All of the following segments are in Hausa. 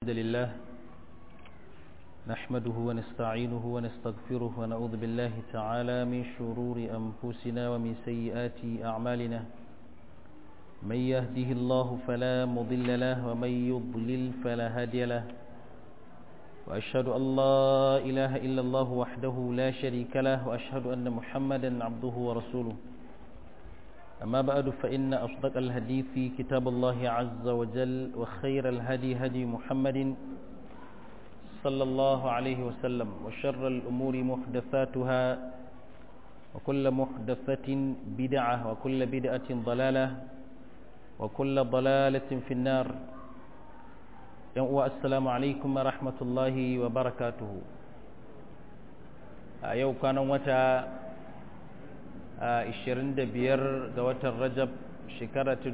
الحمد لله نحمده ونستعينه ونستغفره ونعوذ بالله تعالى من شرور أنفسنا ومن سيئات أعمالنا من يهده الله فلا مضل له ومن يضلل فلا هادي له وأشهد أن لا إله إلا الله وحده لا شريك له وأشهد أن محمدا عبده ورسوله أما بعد فإن أصدق الحديث كتاب الله عز وجل وخير الهدي هدي محمد صلى الله عليه وسلم وشر الأمور محدثاتها وكل محدثة بدعة وكل بدعة ضلالة وكل ضلالة في النار السلام عليكم ورحمة الله وبركاته يوم كان متى 25 ga watan rajab shekara ta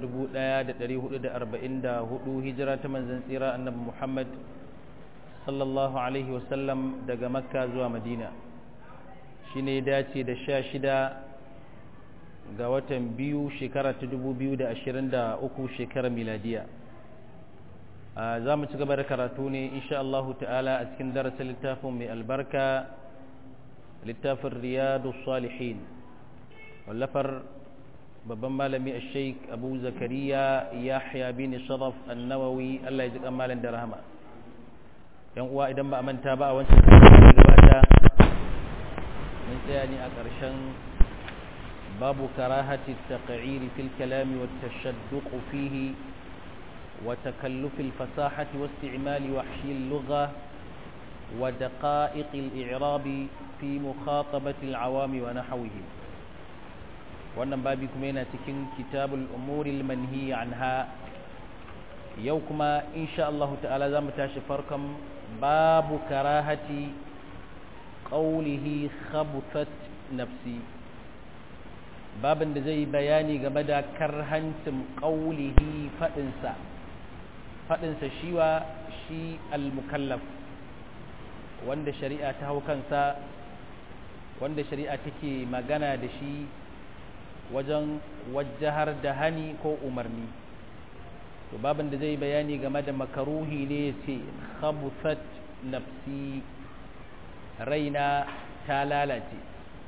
1444 hijira ta manzan tsira annabi muhammad sallallahu alaihi wasallam daga makka zuwa madina shi ne dace da 16 ga watan biyu shekara ta 2023 shekarar miladiya za mu ci gaba da karatu ne insha Allah ta'ala a cikin darasin littafin mai albarka littafin riyadu salihin wallafar babban malami a sheik abu zakariya yahya bin sharaf annawawi allah ya ji kamalin da rahama yan uwa idan ba a manta ba a wancan da gabata mun tsaya ne a ƙarshen babu karahati taqrir fil kalami wa tashadduq fihi wa takalluf al fasahati wa isti'mal wahshi al lugha wa daqa'iq al i'rab fi mukhatabati al awami wa nahwihim wannan babi kuma yana cikin kitabul umuril manhi anha yau kuma insha Allah ta'ala zamu tashi farkon babu karahati qawlihi khabuthat nafsi babin da zai bayani game da karhancin qawlihi fadin sa fadin sa shiwa shi al-mukallaf wanda shari'a ta hau kansa wanda shari'a take magana da shi wajen wajahar da hani ko umarni to babin da zai bayani game da makaruhi ne ya ce khabuthat nafsi raina ta lalace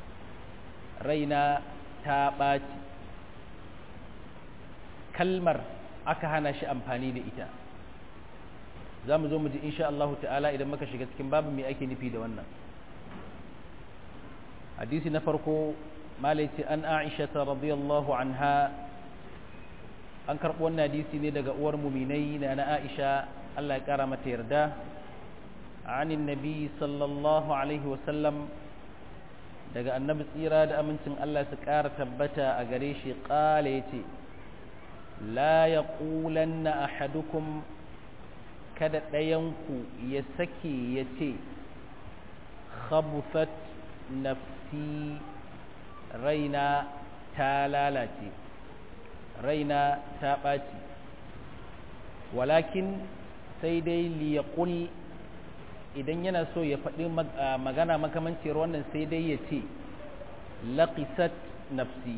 raina ta ɓaci kalmar aka hana shi amfani da ita za mu zo mu ji insha Allah ta'ala idan muka shiga cikin babin mai ake nufi da wannan hadisi na farko malaiti an aisha ta radiyallahu anha an karɓi wannan hadisi ne daga uwar muminai na na aisha Allah ya ƙara mata yarda anin nabi sallallahu alaihi wasallam daga annabi tsira da amincin Allah su ƙara tabbata a gare shi ƙala ya ce la ya ƙulanna ahadukum kada ɗayanku ya sake ya ce khabuthat nafsi raina ta lalace raina ta ɓaci walakin sai dai liyaqul idan yana so ya faɗi magana makamancin wannan sai dai ya ce laqisat nafsi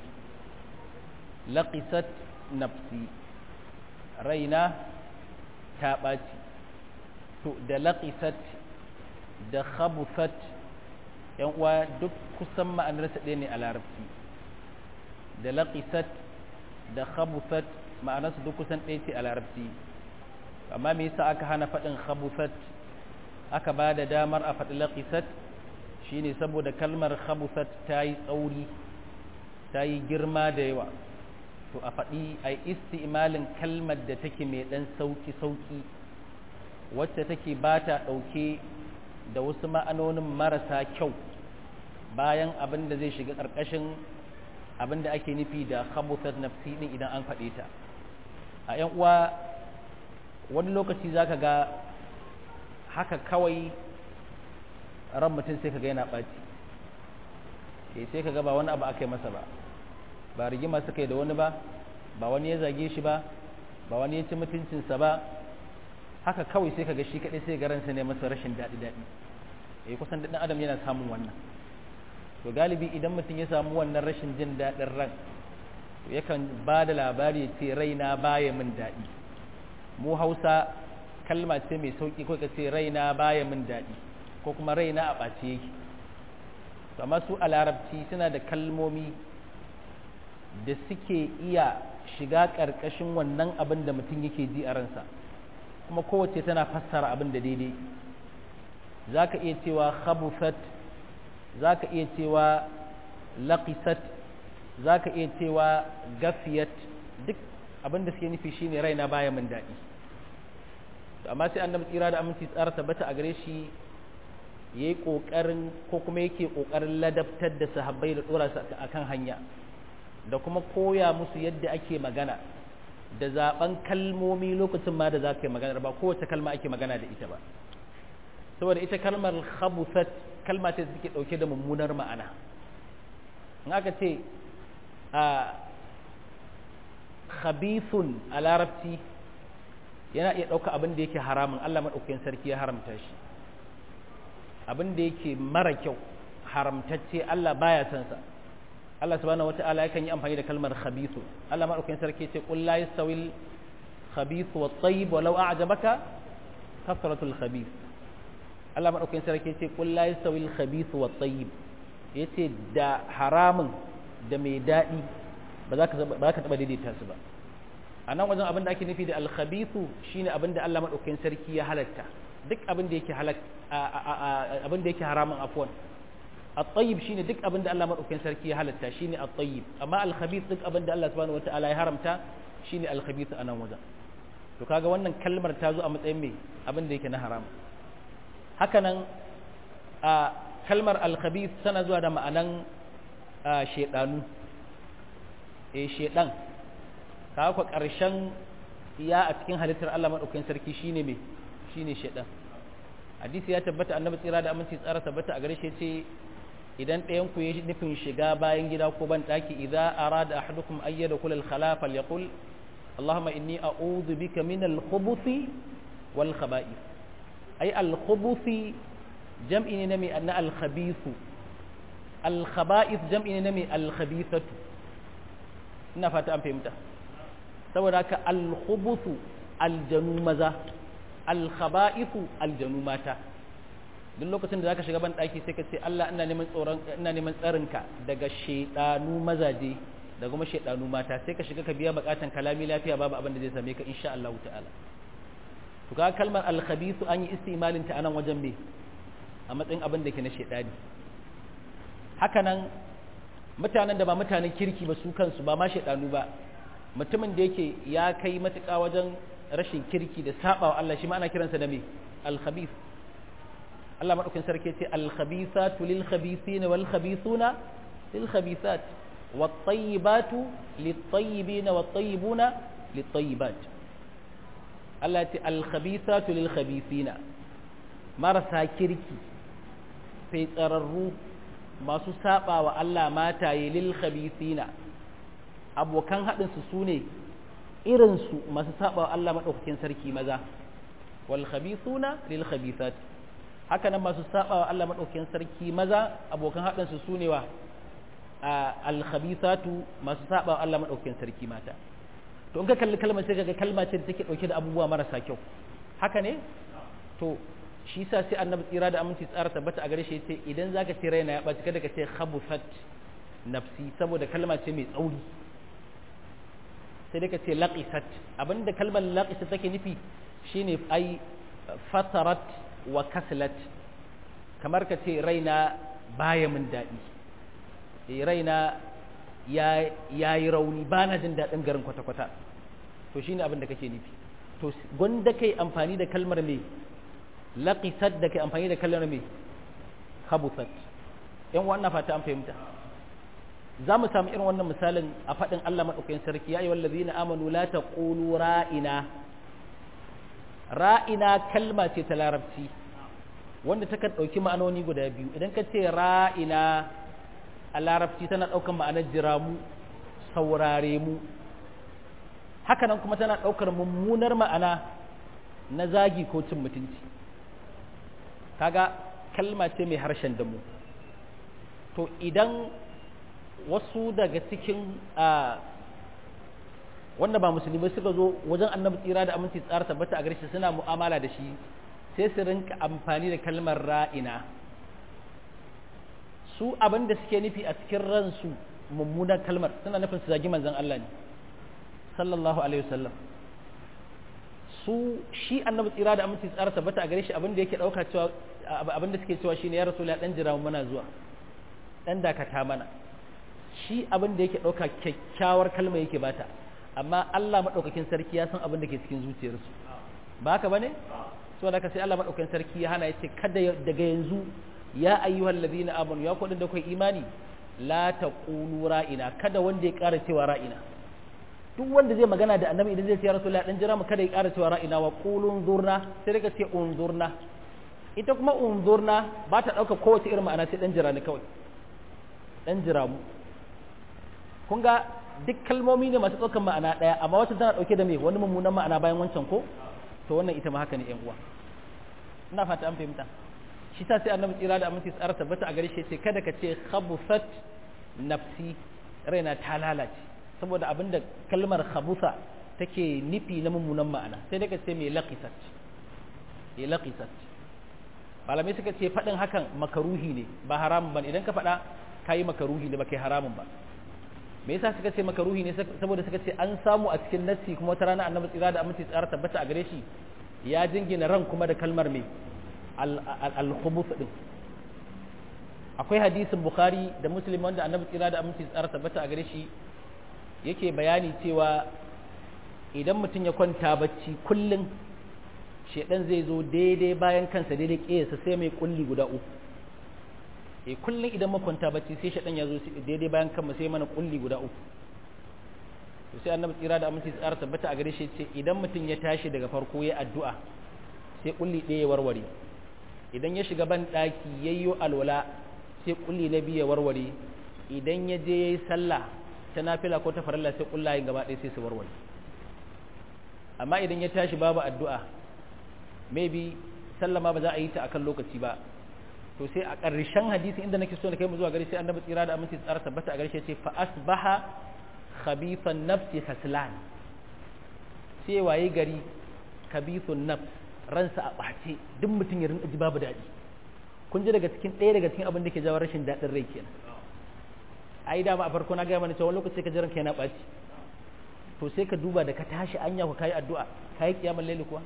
laqisat nafsi raina ta ɓaci to da laqisat da khabuthat yan uwa duk kusan ma'anarsa ɗaya ne a larabci da laqisat da khabuthat ma'anarsa duk kusan ɗaya ce a larabci amma me yasa aka hana faɗin khabuthat aka ba da damar a faɗi laqisat shine saboda kalmar khabuthat ta yi tsauri ta yi girma da yawa to a faɗi a isti'malin kalmar da take mai ɗan sauki-sauki wacce take ba ta ɗauke da wasu ma'anonin marasa kyau bayan abin da zai shiga ƙarƙashin abin da ake nufi da khabutat nafsi din idan an faɗe ta a ‘yan uwa wani lokaci za ka ga haka kawai ran mutum sai ka ga yana ɓaci sai ka ga ba wani abu aka yi masa ba ba rigima suka yi da wani ba ba wani ya zage shi ba ba wani ya ci mutuncinsa ba haka kawai sai ka ga shi kaɗai sai garansa ne masa rashin daɗi-daɗi eh kusan ɗan adam yana samun wannan to galibi idan mutum ya samu wannan rashin jin daɗin ran to yakan ba da labari ce raina baya min daɗi mu hausa kalma ce mai sauki ko ka ce raina baya min daɗi ko kuma raina a ɓace yake amma su a larabci suna da kalmomi da suke iya shiga ƙarƙashin wannan abin da mutum yake ji a ransa kuma kowace tana fassara abin da daidai za ka iya cewa khabufat za ka iya cewa laqisat za ka iya cewa gafiyat duk abin da suke nufi shine raina baya min daɗi amma sai annabi tsira da aminci tsara tabbata a gare shi ya yi ƙoƙarin ko kuma yake ƙoƙarin ladabtar da sahabbai da ɗora su a kan hanya da kuma koya musu yadda ake magana da zaben kalmomi lokacin ma da za ka yi magana ba kowace kalma ake magana da ita ba saboda ita kalmar khabuthat kalma ce suke dauke da mummunar ma'ana in aka ce a khabithun a larabci yana iya ɗauka abin da yake haramun Allah maɗaukakin sarki ya haramta shi abin da yake mara kyau haramtacce Allah baya san sa Allah subhanahu wata'ala yakan yi amfani da kalmar khabithu Allah madaukakin sarki ce qul la yastawil khabithu wat tayyib walau a'jabaka kasratul khabith Allah madaukakin sarki ce qul la yastawil khabithu wat tayyib yace da haramun da mai dadi ba za ka ba ka taba daidaita su ba a nan wajen abin da ake nufi da al khabithu shine abin da Allah madaukakin sarki ya halatta duk abin da yake halak abin da yake haramun afwan at-tayyib shine duk abin da Allah madaukakin sarki ya halatta shine at-tayyib amma al-khabith duk abin da Allah subhanahu wataala ya haramta shine al-khabith anan wajen to kaga wannan kalmar ta zo a matsayin me abin da yake na haram haka nan a kalmar al-khabith tana zuwa da ma'anan shedanu eh shedan kaga ko karshen ya a cikin halittar Allah madaukakin sarki shine me shine shedan hadisi ya tabbata annabi tsira da aminci tsara tabbata a gare shi ce idan ɗayan ku ya nufin shiga bayan gida ko ban ɗaki idza arada ahadukum ay yadkhul al khala falyaqul allahumma inni a'udhu bika min al khubuthi wal khaba'ith ay al khubuthi jam'i ne nami anna al khabith al khaba'ith jam'i ne nami al khabithatu ina fata an fahimta saboda haka al khubuthu al janu maza al khaba'ithu al janu mata duk lokacin da zaka shiga ban daki sai ka ce Allah ina neman tsoron ina neman tsarinka daga shedanu mazaje da kuma shedanu mata sai ka shiga ka biya bukatan kalami lafiya babu abin da zai same ka insha Allah ta'ala to ka kalmar al-khabithu an yi istimalin ta anan wajen me a matsayin abin da ke na shedani hakanan mutanen da ba mutanen kirki ba su kansu ba ma shedanu ba mutumin da yake ya kai matuƙa wajen rashin kirki da sabawa Allah shi ma ana kiransa da me al-khabith Allah maɗaukin sarki ce alkhabisatu lil khabisina wal khabisuna lil khabisat wat tayyibatu lit tayyibina wat tayyibuna lit tayyibat Allah ce alkhabisatu lil khabisina marasa kirki sai tsararru masu saba wa Allah mataye lil khabisina abokan haɗin su sune irin su masu saba wa Allah maɗaukakin sarki maza wal khabisuna lil khabisat haka nan masu saba wa Allah maɗaukakin sarki maza abokan haɗinsu su ne wa alkhabithatu masu saba wa Allah maɗaukakin sarki mata to in ka kalli kalmar sai kaga kalma ce da take ɗauke da abubuwa marasa kyau haka ne to shi sa sai annabi tsira da aminci tsara tabbata a gare shi yace idan zaka ce raina ya ɓaci kada ka ce khabuthat nafsi saboda kalma ce mai tsauri sai dai ka ce laqisat abinda kalmar laqisat take nufi shine ai fatarat wa kaslat kamar ka ce raina baya min daɗi raina ya yi rauni ba na jin daɗin garin kwata-kwata to shi ne abin da kake nufi to gwanda kai amfani da kalmar mai laƙisat da kai amfani da kalmar mai habusat yan wannan fata an fahimta za mu samu irin wannan misalin a faɗin Allah maɗaukakin sarki ya yi wallazi na amanu la ta ƙulu ra'ina ra'ina kalma ce ta larabci wanda ta kan ɗauki ma'anoni guda biyu idan ka ce ra'ina a larabci tana ɗaukar ma'anar jira mu saurare mu hakanan kuma tana ɗaukar mummunar ma'ana na zagi ko cin mutunci kaga kalma ce mai harshen damu to idan wasu daga cikin wanda ba musulmai suka zo wajen annabi tsira da aminci tsara tabbata a garshe suna mu'amala da shi sai su rinka amfani da kalmar ra'ina su abin da suke nufi a cikin ransu mummunan kalmar suna nufin su zagi manzon Allah ne sallallahu alaihi wasallam su shi annabi tsira da aminci tsara tabbata a gare shi abin da yake dauka cewa abin da suke cewa shine ya rasul ya dan jira mana zuwa dan dakata mana shi abin da yake dauka kyakkyawar kalma yake bata amma Allah madaukakin sarki ya san abin da ke cikin zuciyarsu ba haka bane saboda haka sai Allah madaukakin sarki ya hana yace kada daga yanzu ya ayyuhal ladina amanu ya kudin da kai imani la taqulu ra'ina kada wanda ya ƙara cewa ra'ina duk wanda zai magana da annabi idan zai ce ya rasulullah dan jira mu kada ya ƙara cewa ra'ina wa qulun zurna sai daga ce unzurna ita kuma unzurna ba ta dauka kowace irin ma'ana sai dan jira ne kawai dan jira mu kun ga duk kalmomi ne masu ɗaukar ma'ana ɗaya amma wacce tana ɗauke da me wani mummunan ma'ana bayan wancan ko to wannan ita ma haka ne ƴan uwa ina fata an fahimta shi ta sai annabi tsira da aminci tsara tabbata a gare shi ce kada ka ce khabusat nafsi raina ta lalace saboda abinda kalmar khabusa take nufi na mummunan ma'ana sai daga ce mai laqisat mai laqisat malamai suka ce faɗin hakan makaruhi ne ba haramun ba idan ka faɗa kayi makaruhi ne ba kai haramun ba me yasa suka ce makaruhi ne saboda suka ce an samu a cikin nassi kuma wata rana annabi tsira da aminci tsara tabbata a gare shi ya jingina ran kuma da kalmar mai al-khubuth din akwai hadisin bukhari da muslim wanda annabi tsira da aminci tsara tabbata a gare shi yake bayani cewa idan mutum ya kwanta bacci kullum shedan zai zo daidai bayan kansa daidai kiyasa sai mai kulli guda uku e kullum idan makwanta bacci sai shedan ya zo daidai bayan kanmu sai mana kulli guda uku to sai annabi tsira da aminci tsara tabbata a gare shi ce idan mutum ya tashi daga farko ya addu'a sai kulli ɗaya ya warware idan ya shiga ban ɗaki yayyo alwala sai kulli na biyu ya warware idan ya je yayi sallah ta nafila ko ta farilla sai kullayen gaba ɗaya sai su warware amma idan ya tashi babu addu'a maybe sallama ba za a yi ta akan lokaci ba to sai a ƙarshen hadisi inda nake so na kai mu zuwa gari sai annabi tsira da aminci tsara tabbata a gari sai fa asbaha khabithan nafsi haslan sai waye gari khabithun nafs ransa a ɓace duk mutum ya rinka ji babu daɗi kun ji daga cikin ɗaya daga cikin abin da ke jawo rashin daɗin rai kenan ai dama a farko na gaya mana cewa lokaci ka ji ranka yana ɓaci to sai ka duba da ka tashi anya ku kayi addu'a kayi kiyamar laili kuwa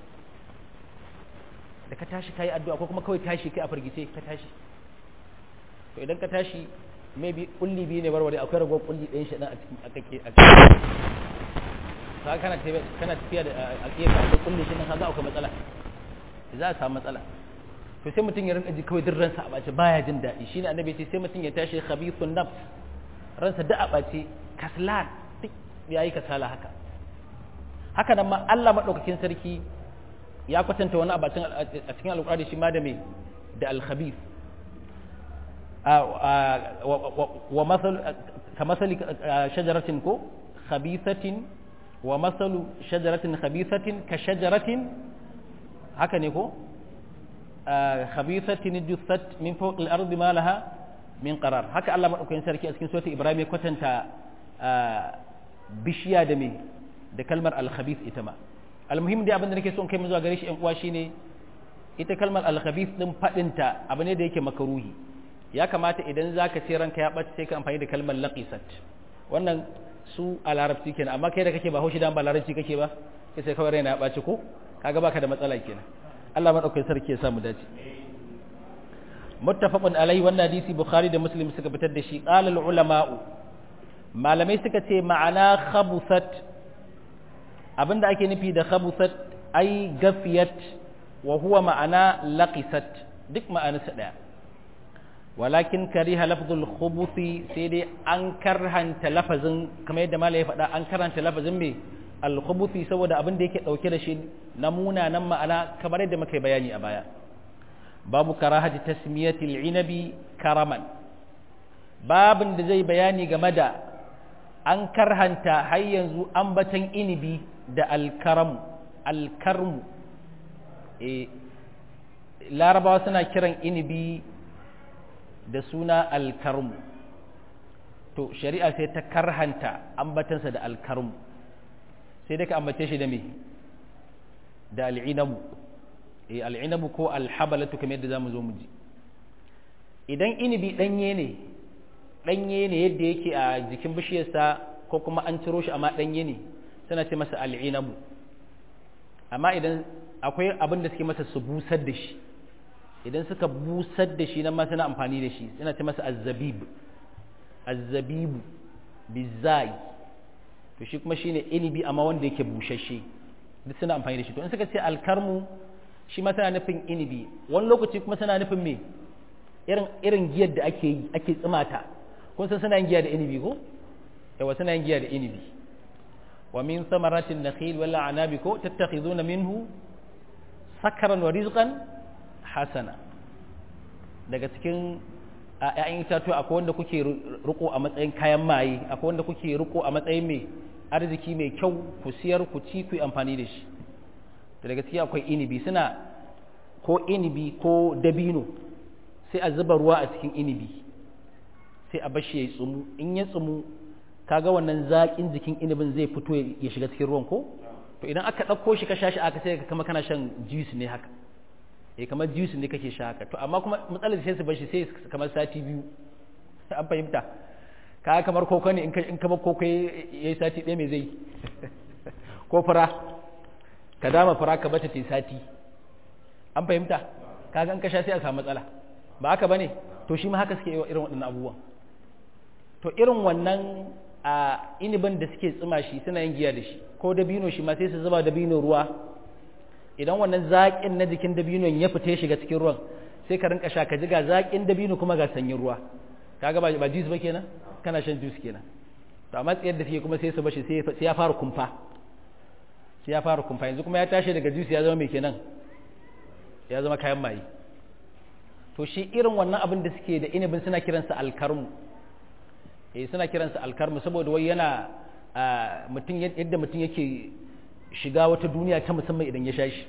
da ka tashi kayi addu'a ko kuma kawai tashi kai a firgice ka tashi to idan ka tashi maybe kulli biyu ne warware akwai ragowar kulli ɗayan shi a cikin a kake a kana tafiya kana tafiya da alƙiyar ka da kulli shi nan kaga akwai matsala za a samu matsala to sai mutum ya rinka ji kawai duk ransa a bace baya jin daɗi shine annabi ya ce sai mutum ya tashi khabithun nafs ransa da a bace kaslan duk yayi kasala haka haka nan ma Allah madaukakin sarki ya kwatanta wani abacin a cikin alƙur'ani shi ma da me da al-khabith wa masal ka masali shajaratin ko khabithatin wa masalu shajaratin khabithatin ka shajaratin haka ne ko khabithatin juthat min fawq al-ard ma laha min qarar haka Allah madaukakin sarki a cikin suratul ibrahim ya kwatanta bishiya da me da kalmar al-khabith ita ma almuhim dai abin da nake son kai mu zuwa gare shi ƴan uwa shine ita kalmar al-khabith din fadinta abu ne da yake makaruhi ya kamata idan zaka ce ranka ya bace sai ka amfani da kalmar laqisat wannan su a larabci kenan amma kai da kake ba haushi dan ba larabci kake ba kai sai kawai raina ya bace ko kaga baka da matsala kenan Allah madaukakin sarki ya samu dace muttafaqun alai wannan hadisi bukhari da muslim suka fitar da shi qala al-ulama'u malamai suka ce ma'ana khabusat abinda ake nufi da khabusat ai gafiyat wa huwa ma'ana laqisat duk ma'anarsa daya walakin kariha lafzul khubuthi sai dai an karhanta lafazin kamar yadda malai ya faɗa an karhanta lafazin me al khubuthi saboda abin da yake dauke da shi na munanan ma'ana kamar yadda muka bayani a baya babu karahati tasmiyatil inabi karaman babin da zai bayani game da an karhanta har yanzu ambatan inibi da alkaramu alkarmu e larabawa suna kiran inibi da suna alkarmu to shari'a sai ta karhanta ambatansa da alkarmu sai dai ka ambace shi da me da al'inabu eh al'inabu ko alhabalatu kamar yadda zamu zo mu ji idan inibi danye ne danye ne yadda yake a jikin bishiyarsa ko kuma an ciro shi amma danye ne suna ce masa al'inabu amma idan akwai abin da suke masa su busar da shi idan suka busar da shi nan ma suna amfani da shi suna ce masa azzabib azzabibu bizai to shi kuma shine inibi amma wanda yake bushashe duk suna amfani da shi to in suka ce alkarmu shi ma tana nufin inibi wani lokaci kuma suna nufin me irin irin giyar da ake yi ake tsimata kun san suna yin giya da inibi ko yawa suna yin giya da inibi wa min samaratin nakhil wal anabi ko tattakhizuna minhu sakaran wa rizqan hasana daga cikin ‘ya'yan itatuwa akwai wanda kuke riko a matsayin kayan maye akwai wanda kuke riko a matsayin mai arziki mai kyau ku siyar ku ci ku yi amfani da shi da daga ciki akwai inibi suna ko inibi ko dabino sai a zuba ruwa a cikin inibi sai a bashi ya yi tsumu in ya tsumu kaga wannan zaƙin jikin inibin zai fito ya shiga cikin ruwan ko to idan aka ɗauko shi ka sha shi aka sai ka kama kana shan juice ne haka eh kamar juice ne kake sha haka to amma kuma matsalar sai su bar shi sai kamar sati biyu an fahimta ka kamar koko ne in ka in kamar koko yayi sati ɗaya me zai ko fura ka dama fura ka bata ta sati an fahimta kaga in ka sha sai a samu matsala ba haka bane to shi ma haka suke irin waɗannan abubuwan to irin wannan a inibin da suke tsima shi suna yin giya da shi ko dabino shi ma sai su zuba dabino ruwa idan wannan zaƙin na jikin dabinon ya fita ya shiga cikin ruwan sai ka rinka sha ka ji ga zaƙin dabino kuma ga sanyin ruwa kaga ba ba juice ba kenan kana shan juice kenan to amma tsayar da take kuma sai su bashi sai ya fara kumfa sai ya fara kumfa yanzu kuma ya tashi daga juice ya zama mai kenan ya zama kayan maye to shi irin wannan abin da suke da inibin suna kiransa alkarmu eh suna kiransa alkarmu saboda wai yana mutum yadda mutum yake shiga wata duniya ta musamman idan ya sha shi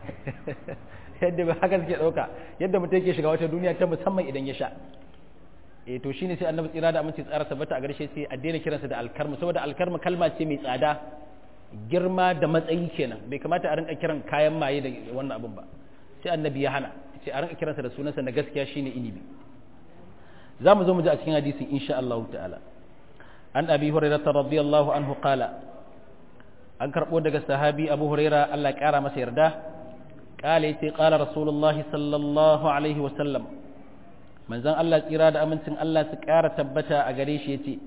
yadda ba haka suke ɗauka yadda mutum yake shiga wata duniya ta musamman idan ya sha eh to shine sai annabi tsira da aminci tsara tabbata a garshe sai a daina kiransa da alkarmu saboda alkarmu kalma ce mai tsada girma da matsayi kenan bai kamata a rinka kiran kayan maye da wannan abun ba sai annabi ya hana sai a rinka kiransa da sunansa na gaskiya shine inibi za mu zo mu ji a cikin hadisin insha Allah ta'ala an abi hurairah radiyallahu anhu qala an karɓo daga sahabi abu huraira Allah ƙara masa yarda ƙala ya ce ƙala rasulullah sallallahu alaihi wasallam manzan Allah tsira da amincin Allah su ƙara tabbata a gare shi ya ce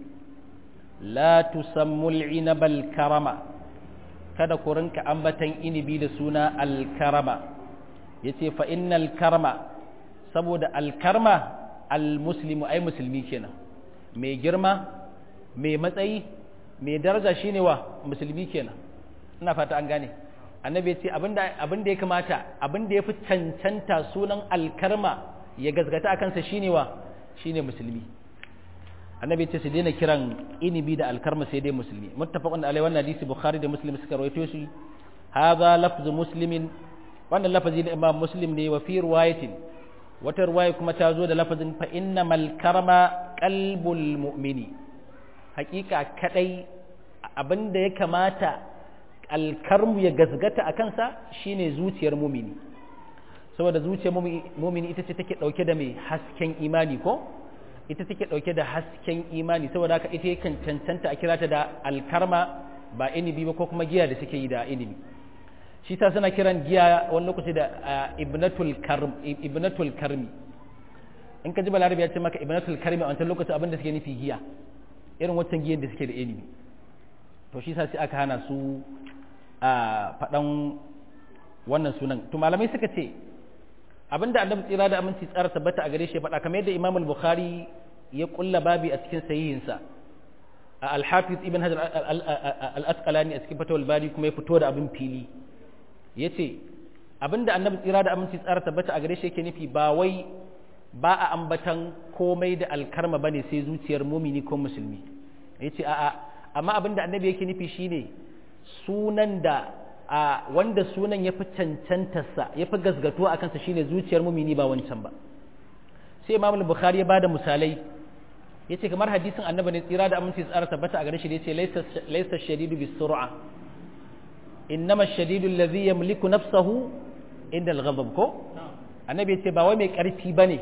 la tusammul inabal karama kada ku rinka ambatan inibi da suna alkarama ya ce fa innal karama saboda alkarma almuslimu ai musulmi kenan mai girma mai matsayi mai daraja shine wa musulmi kenan ina fata an gane annabi ya ce abinda ya kamata abinda ya fi cancanta sunan alkarma ya gazgata a kansa shine wa shine musulmi annabi ya ce su daina kiran inibi da alkarma sai dai musulmi muttafaqun alai wannan hadisi bukhari da muslim suka rawaito shi hadha lafzu muslimin wannan lafazi na imam muslim ne wa fi riwayatin wata riwaya kuma ta zo da lafazin fa innamal karama qalbul mu'mini hakika kadai abinda ya kamata alkarmu ya gazgata a kansa shine zuciyar mumini saboda zuciyar mumini ita ce take dauke da mai hasken imani ko ita take dauke da hasken imani saboda haka ita yakan cancanta a kirata da alkarma ba inibi ba ko kuma giya da suke yi da inibi shi ta suna kiran giya wani lokaci da ibnatul karm ibnatul karmi in ka ji balarabi ya ce maka ibnatul karmi a wancan lokaci abin da suke nufi giya irin wancan giyan da suke da inibi to shi sa sai aka hana su a faɗan wannan sunan to malamai suka ce abinda annabi tsira da aminci tsara tabbata a gare shi faɗa kamar yadda imam al-bukhari ya kulla babi a cikin sahihinsa al-hafiz ibn hajar al-asqalani a cikin fatawul bari kuma ya fito da abin fili yace abinda annabi tsira da aminci tsara tabbata a gare shi yake nufi ba wai ba a ambatan komai da alkarma bane sai zuciyar mumini ko musulmi yace a'a amma abinda annabi yake nufi shine sunan da a wanda sunan ya fi cancantarsa ya fi gasgatuwa a kansa shine zuciyar mumini ba wancan ba sai imam bukhari ya bada misalai ya ce kamar hadisin annabi ne tsira da aminci tsara tabbata a gare shi da ya ce laisa shadidu bis sur'a innama shadidu allazi yamliku nafsahu inda al-ghadab ko annabi ya ce ba wai mai karfi bane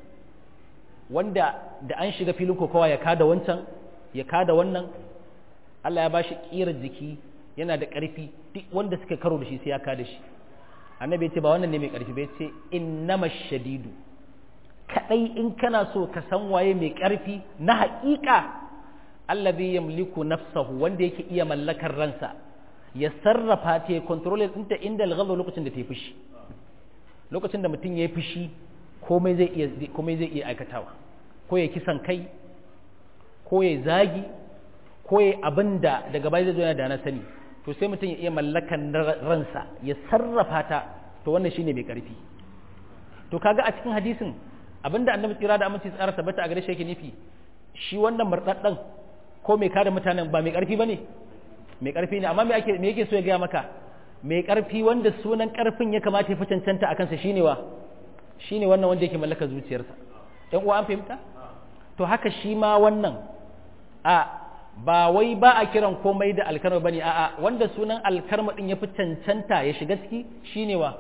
wanda da an shiga filin kokawa ya kada wancan ya kada wannan Allah ya bashi kirar jiki yana da karfi duk wanda suka karo da shi sai ya kada shi annabi ya ce ba wannan ne mai karfi ba ya ce innama shadidu kadai in kana so ka san waye mai karfi na haƙiƙa allazi yamliku nafsahu wanda yake iya mallakar ransa ya sarrafa ta ya control ɗinta inda al lokacin da ta yi fushi lokacin da mutum ya yi fushi komai zai iya komai zai iya aikatawa ko ya kisan kai ko ya zagi ko ya abin da daga baya zai zo yana da na sani to sai mutum ya iya mallakan ransa ya sarrafa ta to wannan shine mai karfi to kaga a cikin hadisin abinda annabi tsira da aminci tsara tabbata a gare shi yake nufi shi wannan murdaddan ko mai kada mutanen ba mai karfi bane mai karfi ne amma me ake me yake so ya gaya maka mai karfi wanda sunan karfin ya kamata ya fi cancanta a kansa shine wa shine wannan wanda yake mallaka zuciyarsa ɗan uwa an fahimta to haka shi ma wannan a ba wai ba a kiran komai da alkarma bane a'a wanda sunan alkarma din ya fi cancanta ya shiga ciki shine wa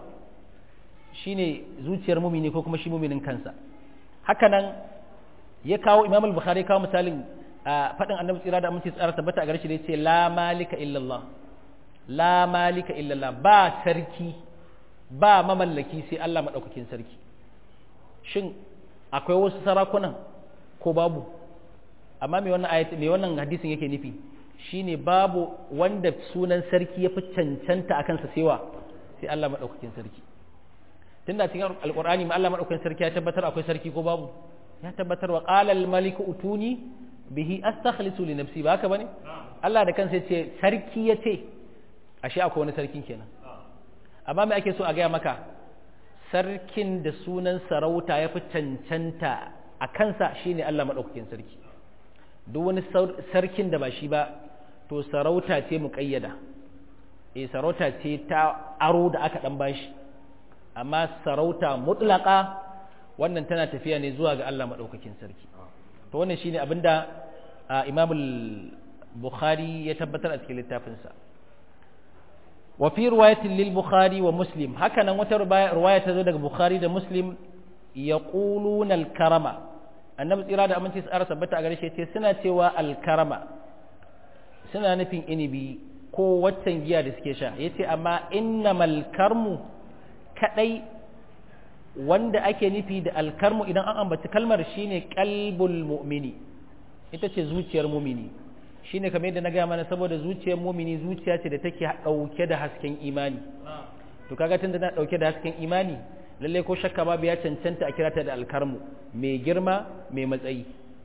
shine zuciyar mumini ko kuma shi muminin kansa haka nan ya kawo imam al-bukhari kawo misalin faɗin annabi tsira da aminci tsara tabbata a gare shi da yace la malika illallah la malika illallah ba sarki ba mamallaki sai Allah madaukakin sarki shin akwai wasu sarakunan ko babu amma me wannan ayat me wannan hadisin yake nufi shine babu wanda sunan sarki ya fi cancanta akan sa sewa sai Allah madaukakin sarki tunda cikin alqur'ani ma Allah madaukakin sarki ya tabbatar akwai sarki ko babu ya tabbatar wa qala al maliku utuni bihi astakhlisu li nafsi ba haka bane Allah da kansa yace sarki yace ashe akwai wani sarkin kenan amma me ake so a gaya maka sarkin da sunan sarauta ya fi cancanta a kansa shine Allah madaukakin sarki duk wani sarkin da ba shi ba to sarauta ce muƙayyada eh sarauta ce ta aro da aka dan bashi amma sarauta mutlaka wannan tana tafiya ne zuwa ga Allah madaukakin sarki to wannan shine abinda Imam Bukhari ya tabbatar a cikin littafinsa wa fi riwayatin lil Bukhari wa Muslim haka nan wata riwaya ta zo daga Bukhari da Muslim yaquluna al karama annabi tsira da aminci tsara tabbata a gare shi ce suna cewa al karama suna nufin inibi ko waccan giya da suke sha yace amma innamal karmu kadai wanda ake nufi da alkarmu idan an ambaci kalmar shine qalbul mu'mini ita ce zuciyar mumini shine kamar yadda na gaya mana saboda zuciyar mumini zuciya ce da take dauke da hasken imani to kaga tunda na dauke da hasken imani lalle ko shakka babu ya cancanta a kirata da alkarmu mai girma mai matsayi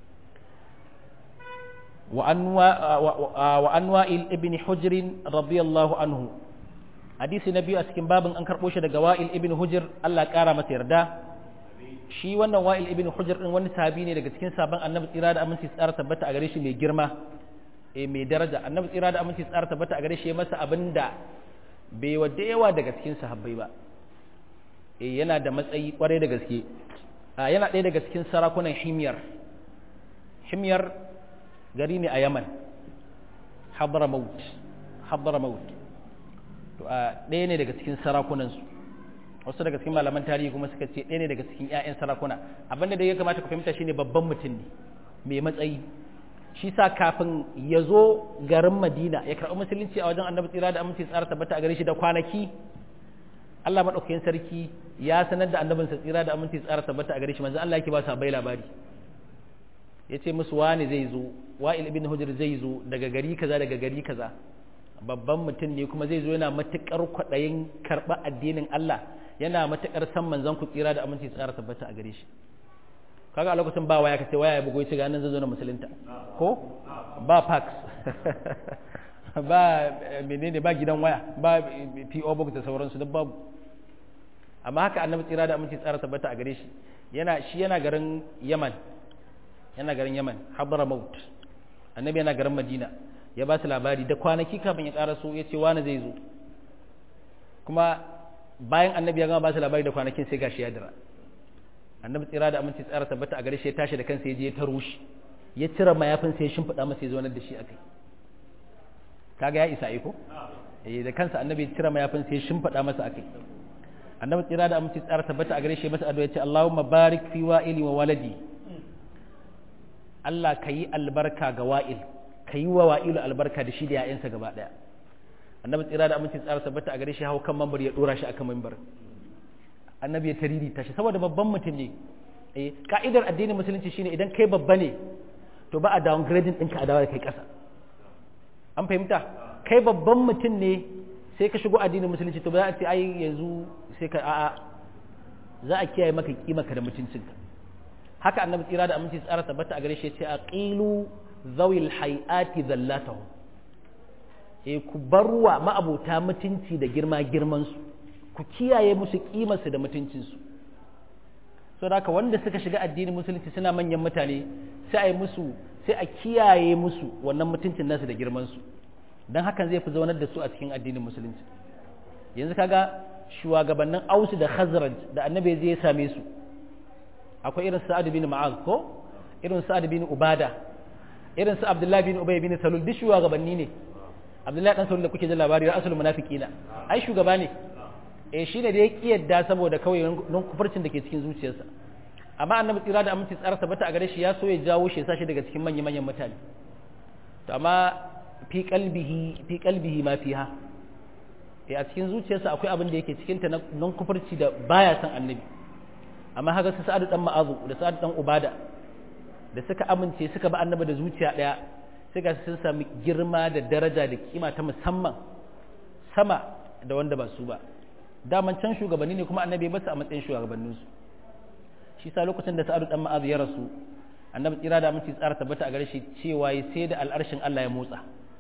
wa anwa'il ibn hujr radiyallahu anhu hadisi na biyu a cikin babin an karɓo shi daga wa'il ibn hujr Allah ƙara masa yarda shi wannan wa'il ibn hujr din wani sahabi ne daga cikin sabon annabi tsira da aminci tsara tabbata a gare shi mai girma e mai daraja annabi tsira da aminci tsara tabbata a gare shi masa abin da bai wa da yawa daga cikin sahabbai ba e yana da matsayi kwarai da gaske yana ɗaya daga cikin sarakunan himyar himyar gari ne a yaman hadramaut hadramaut to a ɗaya ne daga cikin sarakunansu wasu daga cikin malaman tarihi kuma suka ce ɗaya ne daga cikin 'ya'yan sarakuna abinda da ya kamata ku fahimta shine babban mutum ne mai matsayi shi sa kafin ya zo garin madina ya karɓi musulunci a wajen annabi tsira da aminci tsara tabbata a gare shi da kwanaki Allah maɗaukakin sarki ya sanar da annabinsa tsira da aminci tsara tabbata a gare shi manzo Allah yake ba sa bai labari ya ce musu wani zai zo wa'il ibn hujr zai zo daga gari kaza daga gari kaza babban mutum ne kuma zai zo yana matuƙar kwaɗayin karɓa addinin Allah yana matuƙar san manzon ku tsira da aminci tsara tabbata a gare shi kaga a lokacin ba waya kace waya ya bugo shi ga nan zai zo na musulunta ko ba fax ba menene ba gidan waya ba PO box da sauransu duk babu amma haka annabi tsira da aminci tsara tabbata a gare shi yana shi yana garin Yaman yana garin Yaman Hadramaut annabi yana garin Madina ya ba su labari da kwanaki kafin ya ƙara so ya ce wani zai zo kuma bayan annabi ya gama ba su labari da kwanakin sai gashi ya dira annabi tsira da aminci tsara tabbata a gare shi ya tashi da kansa ya je ya taro shi ya cire mayafin sai ya shimfiɗa masa ya zo da shi akai kaga ya isa iko eh da kansa annabi ya cire mayafin sai shimfada masa akai annabi tsira da aminci tsara tabbata a gare shi masa addu'a ya ce Allahumma barik fi wa'ili wa waladi Allah kayi albarka ga wa'il kayi wa wa'ilu albarka da shi da ya'yansa gaba daya annabi tsira da aminci tsara tabbata a gare shi hawo kan mambar ya dora shi akan mambar annabi ya tariri tashi saboda babban mutum ne eh ka'idar addinin musulunci shine idan kai babba ne to ba a downgrading ɗinka a dawo da kai ƙasa an fahimta kai babban mutum ne sai ka shigo addinin musulunci to ba za a ce ai yanzu sai ka a'a za a kiyaye maka kimaka da mutuncinka haka annabi tsira da aminci tsara tabbata a gare shi ce aqilu zawil hayati zallatahu eh ku barwa ma'abota mutunci da girma girman su ku kiyaye musu kimarsu da mutuncin su so da wanda suka shiga addinin musulunci suna manyan mutane sai a yi musu sai a kiyaye musu wannan mutuncin nasu da girman su don hakan zai fi zaunar da su a cikin addinin musulunci yanzu kaga shugabannin ausu da khazraj da annabi zai same su akwai irin sa'ad bin ma'az ko irin sa'ad bin ubada irin su abdullahi bin ubay bin salul duk shugabanni ne abdullahi dan salul da kuke jin labari asul munafiqina ai shugaba ne eh shine da ya kiyarda saboda kawai non kufurcin da ke cikin zuciyarsa amma annabi tsira da aminci tsara tabbata a gare shi ya so ya jawo shi ya sashi daga cikin manyan manyan mutane to amma fi kalbihi fi kalbihi ma fiha eh a cikin zuciyarsa akwai abin da yake cikin ta non kufurci da baya san annabi amma haka su sa'adu dan ma'azu da sa'adu dan ubada da suka amince suka ba annabi da zuciya daya sai ga sun sami girma da daraja da kima ta musamman sama da wanda ba su ba daman can shugabanni ne kuma annabi ba su a matsayin shugabanninsu shi sa lokacin da sa'adu dan ma'azu ya rasu annabi tsira da aminci tsara tabbata a gare shi cewa sai da al'arshin Allah ya motsa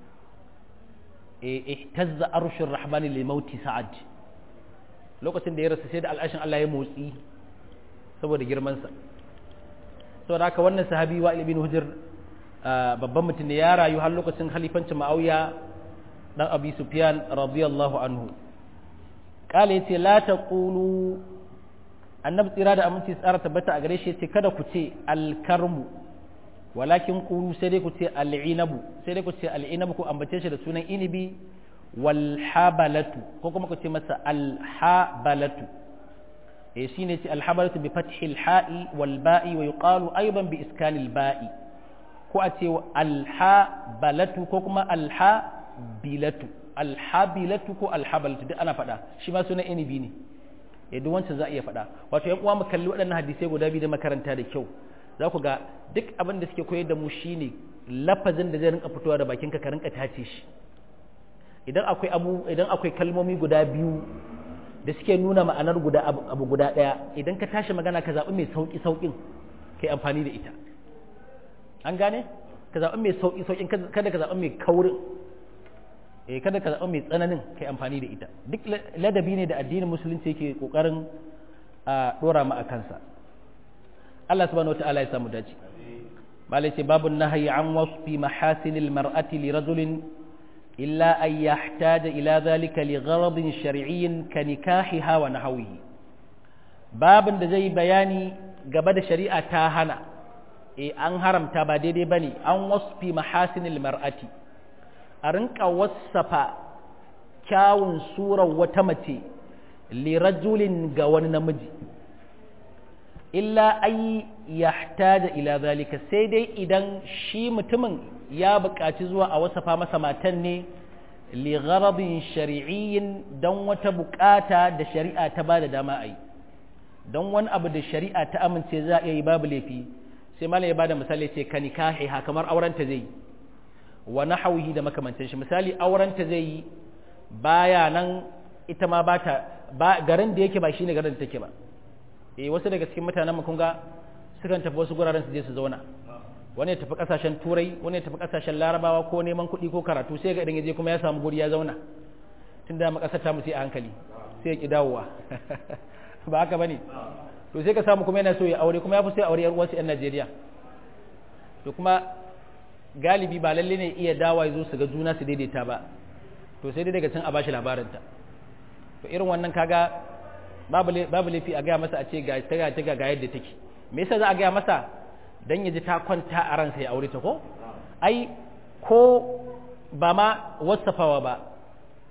ihtazza arshur rahmani li mauti sa'ad lokacin da ya rasu sai da al'arshin Allah ya motsi saboda girman sa saboda haka wannan sahabi wa ibn hujr babban mutum ne ya rayu har lokacin khalifancin ma'auya dan abi sufyan radiyallahu anhu kala yace la taqulu annabi tsira da aminci tsara tabbata a gare shi yace kada ku ce alkarmu walakin qulu sai dai ku ce al'inabu sai dai ku ce al'inabu ku ambace shi da sunan inibi wal habalatu ko kuma ku ce masa al habalatu eh shine ce al habalatu bi fathi al ha'i wal ba'i wa yuqalu aidan bi iskani al ba'i ko a ce al habalatu ko kuma al habilatu al habilatu ko al habalatu duk ana faɗa shi ma sunan inibi ne eh duk wancan za a iya faɗa wato yan uwa mu kalli waɗannan hadisai guda biyu da makaranta da kyau za ku ga duk abin da suke koyar da mu shine lafazin da zai rinka fitowa da bakinka ka rinka tace shi idan akwai abu idan akwai kalmomi guda biyu da suke nuna ma'anar guda abu guda ɗaya idan ka tashi magana ka zaɓi mai sauƙi sauƙin kai amfani da ita an gane ka zaɓi mai sauƙi sauƙin kada ka zaɓi mai kaurin eh kada ka zaɓi mai tsananin kai amfani da ita duk ladabi ne da addinin musulunci yake ƙoƙarin a ɗora mu a kansa Allah subhanahu wata'ala ya samu dace malai ce babu nahyi an wasfi mahasinil mar'ati li rajulin illa an yahtaja ila zalika li gharadin shar'iyyin ka nikahiha wa nahwihi babin da zai bayani gaba da shari'a ta hana eh an haramta ba daidai bane an wasfi mahasinil mar'ati a rinka wasafa kyawun surar wata mace li rajulin ga wani namiji illa ai yahtaja ila zalika sai dai idan shi mutumin ya buƙaci zuwa a wasafa masa matan ne li gharadin shar'iyyin dan wata buƙata da shari'a ta bada dama a yi don wani abu da shari'a ta amince za a yi babu laifi sai malam ya bada misali ce ka nikahi ha kamar aurenta zai yi wa nahwihi da makamantan shi misali aurenta zai yi baya nan ita ma bata ba garin da yake ba shine garin da take ba eh wasu daga cikin mutanen mu kun ga sukan tafi wasu guraren su je su zauna wani ya tafi kasashen turai wani ya tafi kasashen larabawa ko neman kuɗi ko karatu sai ga idan ya je kuma ya samu guri ya zauna tun da makasar ta mu sai a hankali sai ya ki dawowa ba haka bane to sai ka samu kuma yana so ya aure kuma ya fi sai aure yar uwarsa yan Najeriya to kuma galibi ba lalle ne iya dawa ya zo su ga juna su daidaita ba to sai dai daga can a bashi labarinta to irin wannan kaga babu laifi a gaya masa a ce ga ta ga ga yadda take me yasa za a gaya masa dan ya ji ta kwanta a ransa ya aure ta ko ai ko ba ma wasafawa ba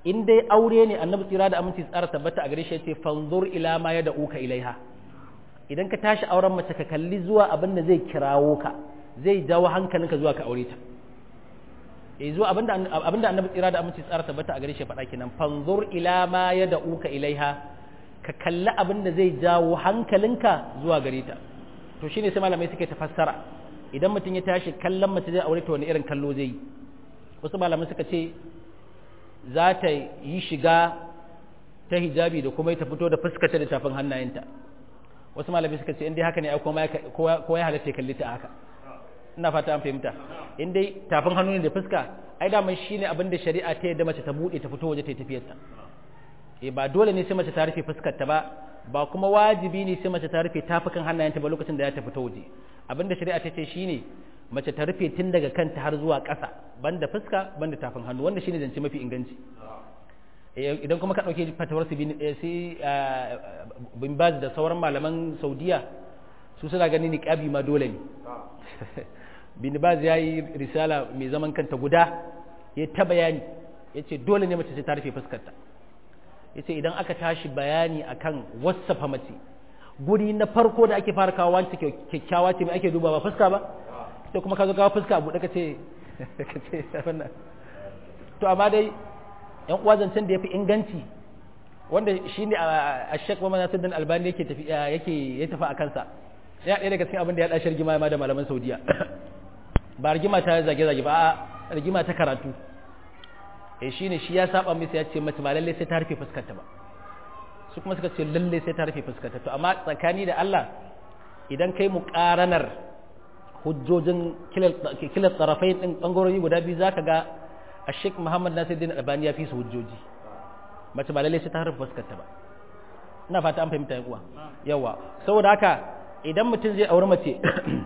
in dai aure ne annabi tsira da aminci tsara tabbata a gare shi yace fanzur ila ma ya uka ilaiha idan ka tashi auren mace ka kalli zuwa abin da zai kirawo ka zai jawo hankalinka zuwa ka aure ta eh zuwa abinda abinda annabi tsira da aminci tsara tabbata a gare shi faɗa kenan fanzur ila ma ya uka ilaiha ka kalli abin da zai jawo hankalinka zuwa gare ta to shine sai malamai suke ta fassara idan mutum ya tashi kallon mace zai aure ta wani irin kallo zai yi wasu malamai suka ce za ta yi shiga ta hijabi da kuma ta fito da fuskata da tafin hannayenta wasu malamai suka ce in dai haka ne kowa ya halatta ya kalli ta haka ina fata an fahimta in dai tafin hannu ne da fuska ai daman shine abin da shari'a ta yadda mace ta bude ta fito waje ta yi tafiyarta eh ba dole ne sai mace ta rufe fuskar ta ba ba kuma wajibi ne sai mace ta rufe tafukan hannayenta ba lokacin da ya ta fito waje abin da shari'a ta ce shine mace ta rufe tun daga kanta har zuwa ƙasa banda fuska banda tafin hannu wanda shine zance mafi inganci idan kuma ka ɗauke fatawar su bin baz da sauran malaman saudiya su suna ganin niqabi ma dole ne bin baz ya yi risala mai zaman kanta guda ya ta bayani ya ce dole ne mace sai ta rufe fuskarta ya ce idan aka tashi bayani akan wasafa mace guri na farko da ake fara kawo wancan kyakkyawa ce mai ake duba ba fuska ba sai kuma ka zo kawo fuska buɗe ka ce ka ce to amma dai yan uwa zancen da ya fi inganci wanda shi ne a shek mamman nasiruddin albani yake tafi yake ya tafi a kansa ya ɗaya daga cikin abin da ya ɗashi rigima ma da malaman saudiya ba rigima ta zage-zage ba a rigima ta karatu eh shi ne shi ya saba misa ya ce mace ba lallai sai ta rufe fuskarta ba su kuma suka ce lallai sai ta rufe fuskarta to amma tsakani da Allah idan kai mu ƙaranar hujjojin kilar tsarafai ɗin ɓangarori guda biyu za ka ga a sheik muhammad nasiruddin albani ya fi su hujjoji mace ba lallai sai ta rufe fuskarta ba ina fata an fahimta uwa yawa saboda haka idan mutum zai auri mace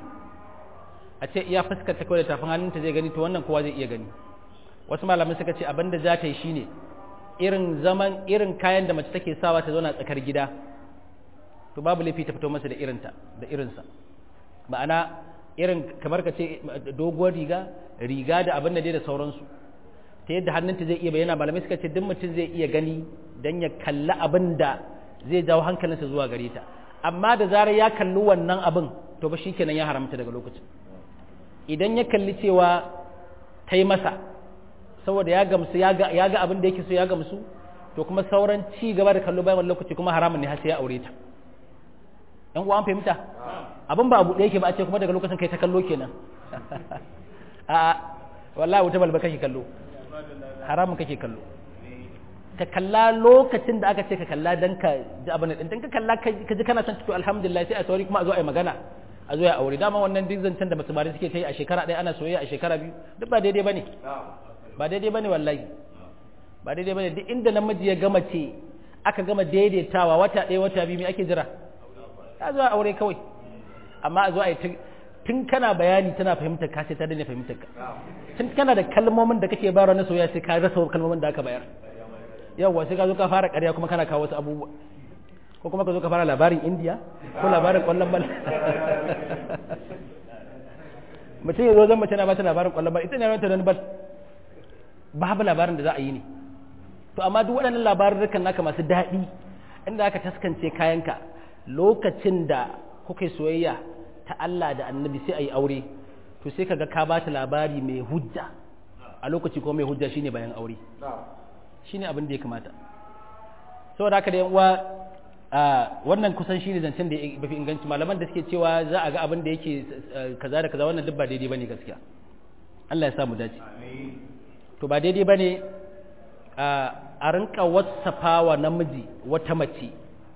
a ce iya fuskarta kawai da tafin hannunta zai gani to wannan kowa zai iya gani wasu malamai suka ce abin da za ta yi shine irin zaman irin kayan da mace take sawa ta zauna tsakar gida to babu laifi ta fito masa da irinta da irinsa ma'ana irin kamar ka ce doguwar riga riga da abin da dai da sauransu ta yadda hannunta zai iya bayyana malamai suka ce duk mutum zai iya gani don ya kalli abin da zai jawo hankalinsa zuwa gare ta amma da zarar ya kalli wannan abin to ba shi kenan ya haramta daga lokacin idan ya kalli cewa ta yi masa saboda ya gamsu ya ga abin da yake so ya gamsu to kuma sauran ci gaba da kallo bayan wani lokaci kuma haramun ne har sai ya aure ta yan uwa an fahimta abin ba abu da yake ba a ce kuma daga lokacin kai ta kallo kenan a wallahi wuta balba kake kallo haramun kake kallo ka kalla lokacin da aka ce ka kalla dan ka ji abin din dan ka kalla ka ji kana son to alhamdulillah sai a sauri kuma a zo a yi magana a zo ya aure dama wannan duk zancen da mutumari suke ta yi a shekara ɗaya ana soyayya a shekara biyu duk ba daidai bane ba daidai bane wallahi ba daidai bane duk inda namiji ya gama ce aka gama daidaitawa wata ɗaya wata biyu me ake jira a zo a aure kawai amma a zo a yi tun kana bayani tana fahimtar ka sai ta daina fahimtar ka tun kana da kalmomin da kake bayarwa na soyayya sai ka rasa kalmomin da aka bayar yawwa sai ka zo ka fara ƙarya kuma kana kawo wasu abubuwa ko kuma ka zo ka fara labarin indiya ko labarin ƙwallon bal mutum ya zo zan mace na ba ta labarin ƙwallon bal ita ne ranta don bal babu labarin da za a yi ne to amma duk waɗannan labarurrukan naka masu daɗi inda aka taskance kayanka lokacin da kuka soyayya ta Allah da annabi sai a yi aure to sai kaga ka bata labari mai hujja a lokaci ko mai hujja shine bayan aure shine abin da ya kamata saboda haka da uwa wannan kusan shine zancen da ya fi inganci malaman da suke cewa za a ga abin da yake kaza da kaza wannan duk ba daidai bane gaskiya Allah ya sa mu dace to ba daidai bane a rinka wasafa wa namiji wata mace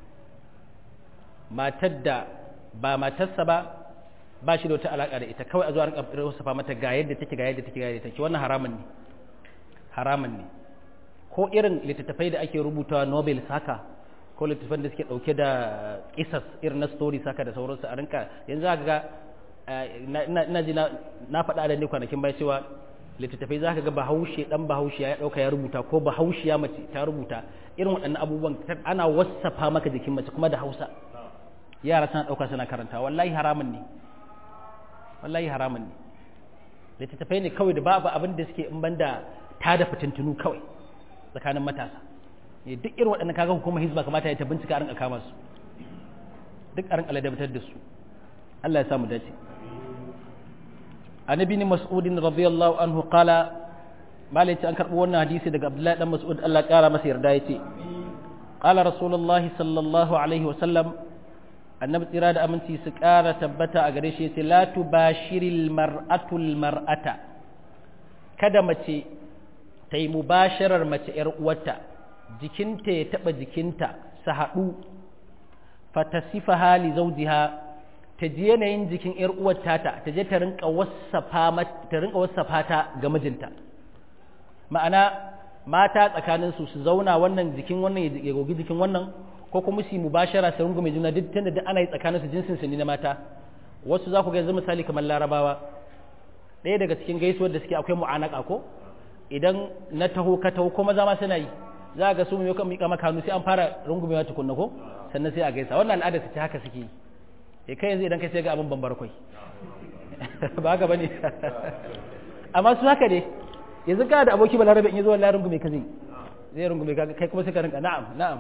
matar da ba matarsa ba ba shi da wata alaƙa da ita kawai a zuwa rinka wasafa mata ga yadda take ga yadda take ga yadda take wannan haramun ne haramun ne ko irin littattafai da ake rubutawa nobel saka ko littattafan da suke dauke da kisas irin na story saka da sauransu a rinka yanzu aka ga ina ji na faɗa da ne kwanakin bai cewa littattafai za ka ga bahaushe dan bahaushe ya ɗauka ya rubuta ko bahaushiya mace ta rubuta irin waɗannan abubuwan ana wasafa maka jikin mace kuma da hausa yara suna ɗauka suna karanta wallahi haramun ne wallahi haramun ne littattafai ne kawai da babu abin da suke in banda ta da fitintunu kawai tsakanin matasa ne duk irin waɗannan kaga hukumar hizba kamata ya ta bincika a rinka kama su duk a rinka ladabtar da su Allah ya samu dace annabi ne mas'udin radiyallahu anhu qala malai ce an karɓi wannan hadisi daga abdullahi dan mas'ud Allah ƙara masa yarda yace qala rasulullahi sallallahu alaihi wa sallam annabi tsira da aminci su ƙara tabbata a gare shi yace la tubashiril mar'atul mar'ata kada mace ta yi mubasharar mace ‘yar uwarta jikinta ya taɓa jikinta su haɗu fatasifa hali zaujiha ta ji yanayin jikin ‘yar uwarta ta ta je ta rinka wasafa ta ga mijinta ma'ana mata tsakaninsu su zauna wannan jikin wannan ya gogi jikin wannan ko kuma su mubashara su rungume juna duk tunda duk ana yi tsakaninsu jinsin su ne na mata wasu za ku ga yanzu misali kamar larabawa ɗaya daga cikin gaisuwar da suke akwai mu'anaka ko idan na taho ka taho ko maza ma suna yi za ga su mai kan miƙa maka hannu sai an fara rungumewa tukunna ko sannan sai a gaisa wannan al'ada su ce haka suke yi e kai yanzu idan kai sai ga abin bambar kwai ba haka bane amma su haka ne yanzu kana da aboki balarabe in yazo wallahi rungume ka zai zai rungume ka kai kuma sai ka rinka na'am na'am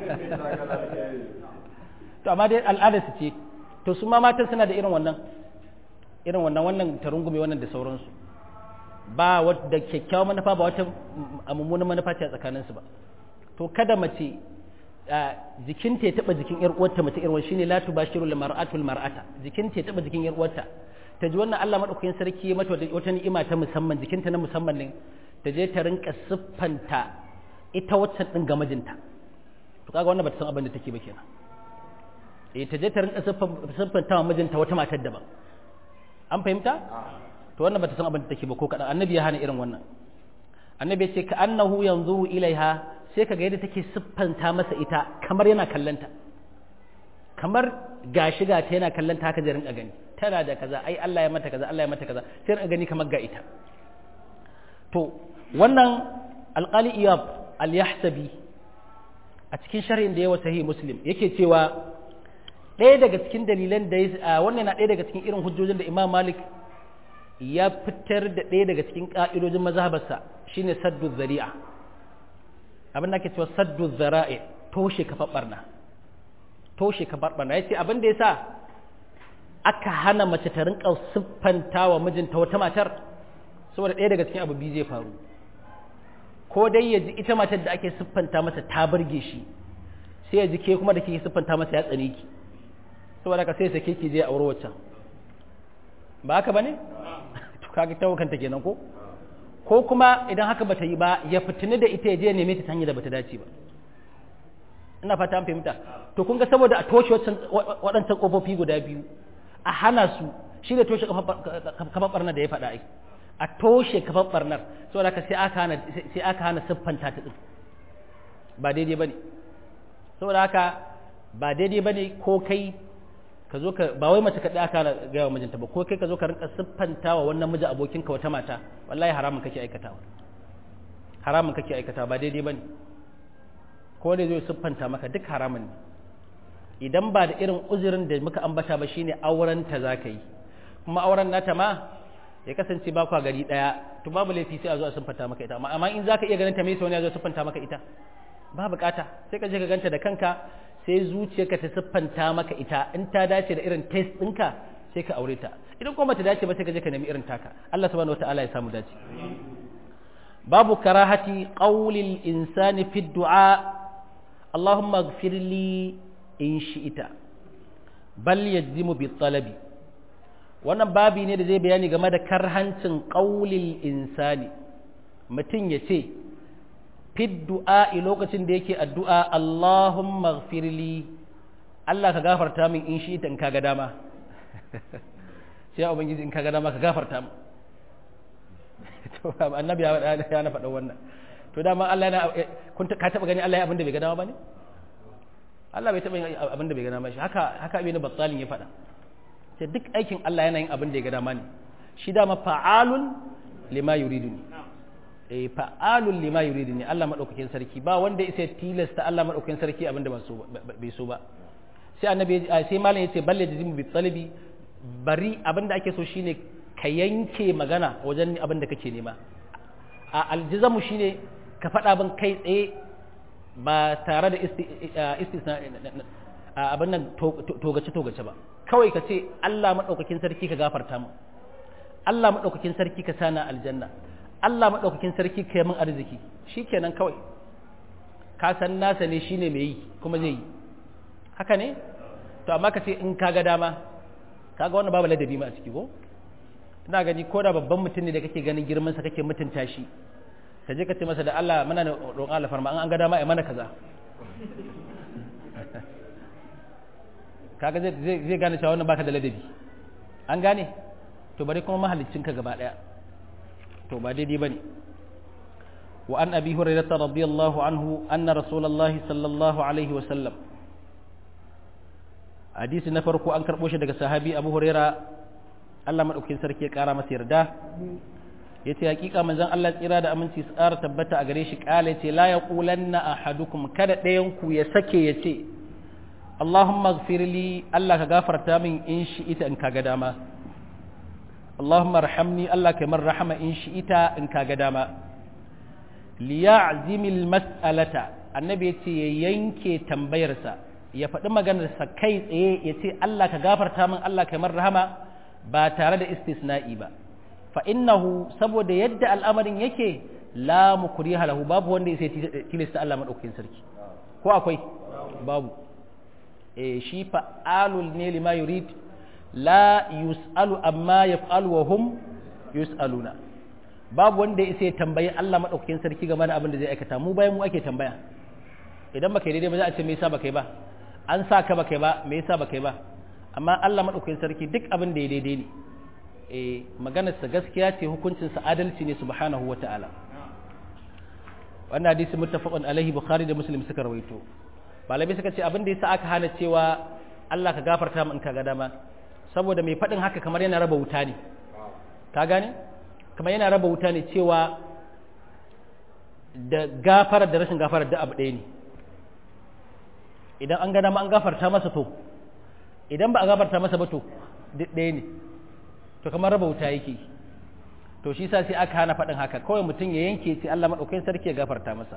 to amma dai al'ada su ce to su ma matan suna da irin wannan irin wannan wannan ta rungume wannan da sauransu ba wadda kyakkyawan manufa ba wata mummunan manufa ce a tsakaninsu ba to kada mace jikinta ya taba jikin yar uwarta mace irwan shine la tubashiru lil mar'atul mar'ata jikinta ya taba jikin yar uwarta ta ji wannan Allah madaukakin sarki ya mata wata ni'ima ta musamman jikinta na musamman ne ta je ta rinka siffanta ita waccan din ga mijinta to kaga wannan bata san abin da take ba kenan eh ta je ta rinka siffanta wa mijinta wata matar daban an fahimta to wannan bata san abin da take ba ko kadan annabi ya hana irin wannan annabi ya ce ka annahu yanzuru ilaiha sai kaga yadda take siffanta masa ita kamar yana kallanta kamar gashi ga ta yana kallanta haka zai rinka gani tana da kaza ai Allah ya mata kaza Allah ya mata kaza sai rinka gani kamar ga ita to wannan alqali iyab al-yahsabi a cikin sharhin da yawa sahih muslim yake cewa ɗaya daga cikin dalilan da wannan na ɗaya daga cikin irin hujjojin da imam malik ya fitar da ɗaya daga cikin ƙa'idojin mazhabarsa shine saddu zari'a abin da ake cewa saddu zara'i toshe kafar barna toshe kafar barna yace abin da yasa aka hana mace ta rinka siffanta wa mijinta wata matar saboda ɗaya daga cikin abu biyu zai faru ko dai ya ji ita matar da ake siffanta masa ta burge shi sai ya ji ke kuma da ke siffanta masa ya tsane ki saboda ka sai sake ki je a aure waccan ba haka bane to kaga tawakanta kenan ko ko kuma idan haka bata yi ba ya fitini da ita ya je neme ta hanyar da bata dace ba ina fata an fahimta to kun ga saboda a toshe waɗancan ƙofofi guda biyu a hana su shi ne toshe kafar barnar da ya faɗa ai a toshe kafar barnar saboda haka sai aka hana sai aka hana siffanta ta din ba daidai bane saboda haka ba daidai bane ko kai ka zo ka ba wai mace kaɗai aka gaya wa mijinta ba ko kai ka zo ka rinka siffanta wa wannan miji abokinka wata mata wallahi haramun kake aikatawa haramun kake aikatawa ba daidai bane ko da zai siffanta maka duk haramun ne idan ba da irin uzurin da muka ambata ba shine auren ta zaka yi kuma auren nata ma ya kasance ba kwa gari daya to babu laifi sai a zo a siffanta maka ita amma in zaka iya ganin ta me sai wani ya zo siffanta maka ita ba bukata sai ka je ka ganta da kanka sai zuciyarka ta siffanta maka ita in ta dace da irin test ɗinka sai ka aure ta idan kuma ta dace ba sai ka je ka nemi irin taka Allah subhanahu wataala ya samu dace babu karahati qawlil insani fi du'a Allahumma ighfir li in shi'ita bal yajimu bi talabi wannan babi ne da zai bayani game da karhancin qawlil insani mutum ya ce fi du'a'i lokacin da yake addu'a Allahumma gfirli Allah ka gafarta min in shi in kaga dama sai ubangiji in kaga dama ka gafarta min to annabi ya na faɗa wannan to dama Allah yana kun ka taba gani Allah ya abin da bai ga dama bane Allah bai taba yin abin da bai ga dama shi haka haka ibn battalin ya faɗa sai duk aikin Allah yana yin abin da ya ga dama ne shi dama fa'alun lima yuriduni eh fa'alun lima yuridu ne Allah madaukakin sarki ba wanda ya tilasta Allah madaukakin sarki abinda ba so bai so ba sai annabi sai malam yace balle jizimu bi talabi bari abinda ake so shine ka yanke magana wajen abinda kake nema a aljizamu shine ka faɗa bin kai tsaye ba tare da istisna abin nan togace-togace ba kawai ka ce Allah maɗaukakin sarki ka gafarta mu Allah maɗaukakin sarki ka sana aljanna Allah maɗaukakin sarki ka yi min arziki shi kenan kawai ka san nasa ne shine mai yi kuma zai yi haka ne to amma ka ce in ka ga dama ka ga wannan babu ladabi ma a ciki ko ina gani ko da babban mutum ne da kake ganin girmansa kake mutunta shi ka je ka ce masa da Allah muna roƙon Allah farma an ga dama ai mana kaza kaga zai zai gane cewa wannan baka da ladabi an gane to bari kuma mahallicinka gaba daya to ba daidai bane wa an abi hurairah radiyallahu anhu anna rasulullahi sallallahu alaihi wa sallam hadisi na farko an karbo shi daga sahabi abu hurairah Allah madaukakin sarki ya kara masa yarda yace hakika manzon Allah tsira da aminci su tsara tabbata a gare shi kala yace la yaqulanna ahadukum kada ɗayan ku ya sake yace Allahumma ighfirli Allah ka gafarta min in shi ita in kaga dama Allahumma arhamni Allah ka min rahama in shi ita in kaga dama liya'zimil mas'alata annabi yace ya yanke tambayarsa ya faɗi maganarsa kai tsaye ya ce Allah ka gafarta min Allah ka min rahama ba tare da istisna'i ba fa innahu saboda yadda al'amarin yake la mukriha lahu babu wanda ya sai tilasta Allah madaukakin sarki ko akwai babu eh shi fa'alul ne lima yurid la yus'alu amma yaf'alu wa hum yus'aluna babu wanda ya sai tambayi Allah madaukakin sarki game da abin da zai aikata mu bayan mu ake tambaya idan baka yi daidai ba za a ce me yasa baka yi ba an sa ka baka yi ba me yasa baka yi ba amma Allah madaukakin sarki duk abin da ya daidai ne eh maganarsa gaskiya ce hukuncinsa adalci ne subhanahu wa ta'ala wannan hadisi muttafaqun alaihi bukhari da muslim suka rawaito malamai suka ce abin da yasa aka hana cewa Allah ka gafarta min ka ga dama saboda mai faɗin haka kamar yana raba wuta ne ka gane kamar yana raba wuta ne cewa da gafarar da rashin gafarar da abu ɗaya ne idan an ga dama an gafarta masa to idan ba a gafarta masa ba to duk ɗaya ne to kamar raba wuta yake to shi sa sai aka hana faɗin haka kawai mutum ya yanke ce Allah maɗaukakin sarki ya gafarta masa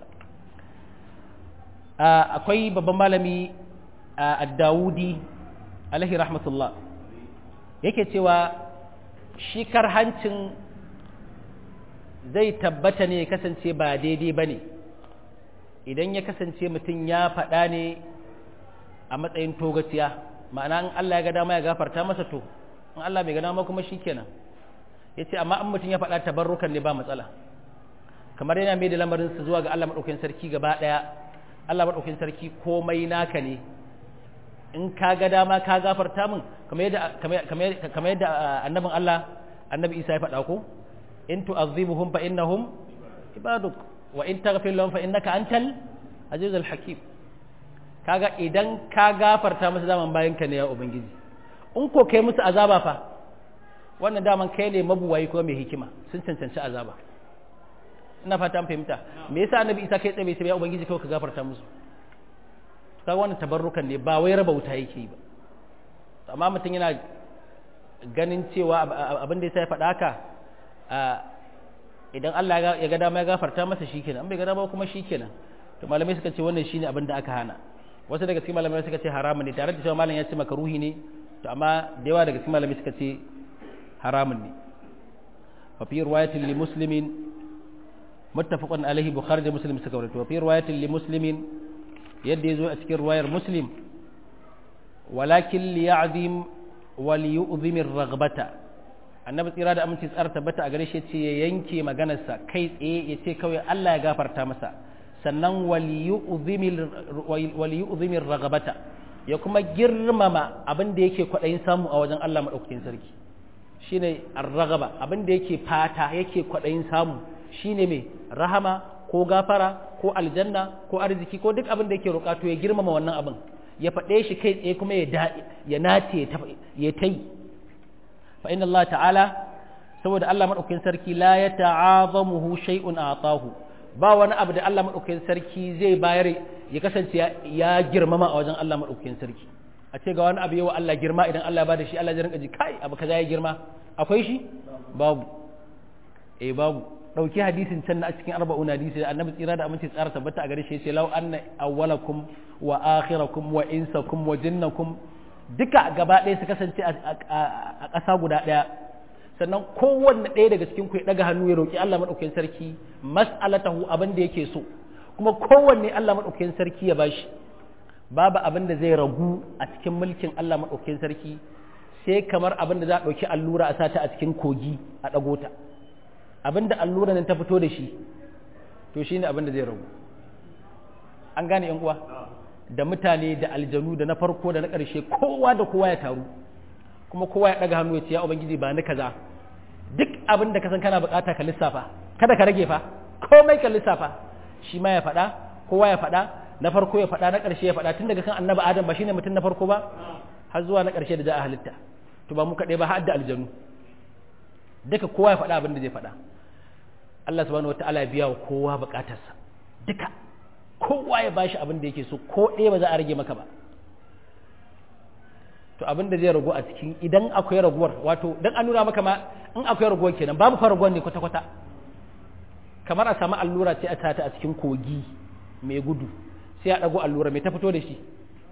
akwai babban malami a dawudi alaihi rahmatullah yake cewa shi karhancin zai tabbata ne ya kasance ba daidai ba ne idan ya kasance mutum ya faɗa ne a matsayin togaciya ma'ana in Allah ya ga dama ya gafarta masa to in Allah bai ga dama kuma shikenan yace amma in mutum ya faɗa tabarrukan ne ba matsala kamar yana mai da lamarin su zuwa ga Allah madaukakin sarki gaba daya Allah madaukakin sarki komai naka ne in ka ga dama ka gafarta min kamar yadda kamar yadda annabin Allah annabi Isa ya faɗa ko in tu'azzibuhum fa innahum ibaduk wa in taghfir lahum fa innaka antal azizul hakim kaga idan ka gafarta musu zaman bayan ka ne ya ubangiji in ko kai musu azaba fa wannan daman kai ne mabuwayi ko mai hikima sun cancanci azaba ina fata an fahimta me yasa annabi isa kai tsaye sai ya ubangiji kawai ka gafarta musu kaga wannan tabarrukan ne ba wai raba wuta yake yi ba amma mutum yana ganin cewa abin da ya faɗa haka idan Allah ya ga dama ya gafarta masa shikenan an bai ga dama kuma shikenan to malamai suka ce wannan shine abin da aka hana wasu daga cikin malamai suka ce haramun ne tare da cewa malam ya ce makaruhi ne to amma da yawa daga cikin malamai suka ce haramun ne wa fi riwayatin li muslimin muttafaqun alaihi bukhari da muslim suka rawaito wa fi riwayatin li muslimin yadda yazo a cikin riwayar muslim walakin li ya'zim wa li yu'zim ar-raghbata annabi tsira da aminci tsara tabbata a gare shi ce ya yanke maganarsa kai tsaye ya ce kawai Allah ya gafarta masa sannan waliyu'zimir ragabata ya kuma girmama abin da yake kwaɗayin samu a wajen Allah maɗaukakin sarki shine ar-ragaba abin da yake fata yake kwaɗayin samu shine mai rahama ko gafara ko aljanna ko arziki ko duk abin da yake roƙa to ya girmama wannan abin ya faɗe shi kai tsaye kuma ya nace ya ta yi fa inna Allah ta'ala saboda Allah maɗaukakin sarki la ya ta'azamuhu shay'un atahu ba wani abu da Allah maɗaukakin sarki zai bayar ya kasance ya girmama a wajen Allah maɗaukakin sarki a ce ga wani abu yawa Allah girma idan Allah ya bada shi Allah ya rinka ji kai abu kaza ya girma akwai shi babu eh babu dauki hadisin can na cikin arba'un hadisi da annabi tsira da aminci tsara tabbata a gare shi yace law anna awwalakum wa akhirakum wa insakum wa jinnakum duka gaba ɗaya su kasance a ƙasa guda ɗaya sannan kowanne ɗaya daga cikin ku ya ɗaga hannu ya roƙi Allah maɗaukakin sarki mas'alatahu abin da yake so kuma kowanne Allah maɗaukakin sarki ya bashi babu abin da zai ragu a cikin mulkin Allah maɗaukakin sarki sai kamar abin da za a ɗauki allura a sata a cikin kogi a ɗago ta abin da allura nan ta fito da shi to shine abin da zai ragu an gane yan uwa da mutane da aljanu da na farko da na ƙarshe kowa da kowa ya taru kuma kowa ya ɗaga hannu ya ce ya ubangiji ba ni kaza duk abin da ka san kana bukata ka lissafa kada ka rage fa komai ka lissafa shi ma ya faɗa kowa ya faɗa na farko ya faɗa na ƙarshe ya faɗa tun daga kan annabi adam ba shine mutum na farko ba har zuwa na ƙarshe da za a halitta to ba mu kaɗai ba har da aljanu duka kowa ya faɗa abin da zai faɗa Allah subhanahu wataala ya biya wa kowa bukatarsa duka kowa ya bashi abin da yake so ko ɗaya ba za a rage maka ba to abin da zai ragu a cikin idan akwai raguwar wato dan an nuna maka ma in akwai raguwar kenan babu fa raguwar ne kwata kwata kamar a samu allura ce a tata a cikin kogi mai gudu sai a dago allura mai ta fito da shi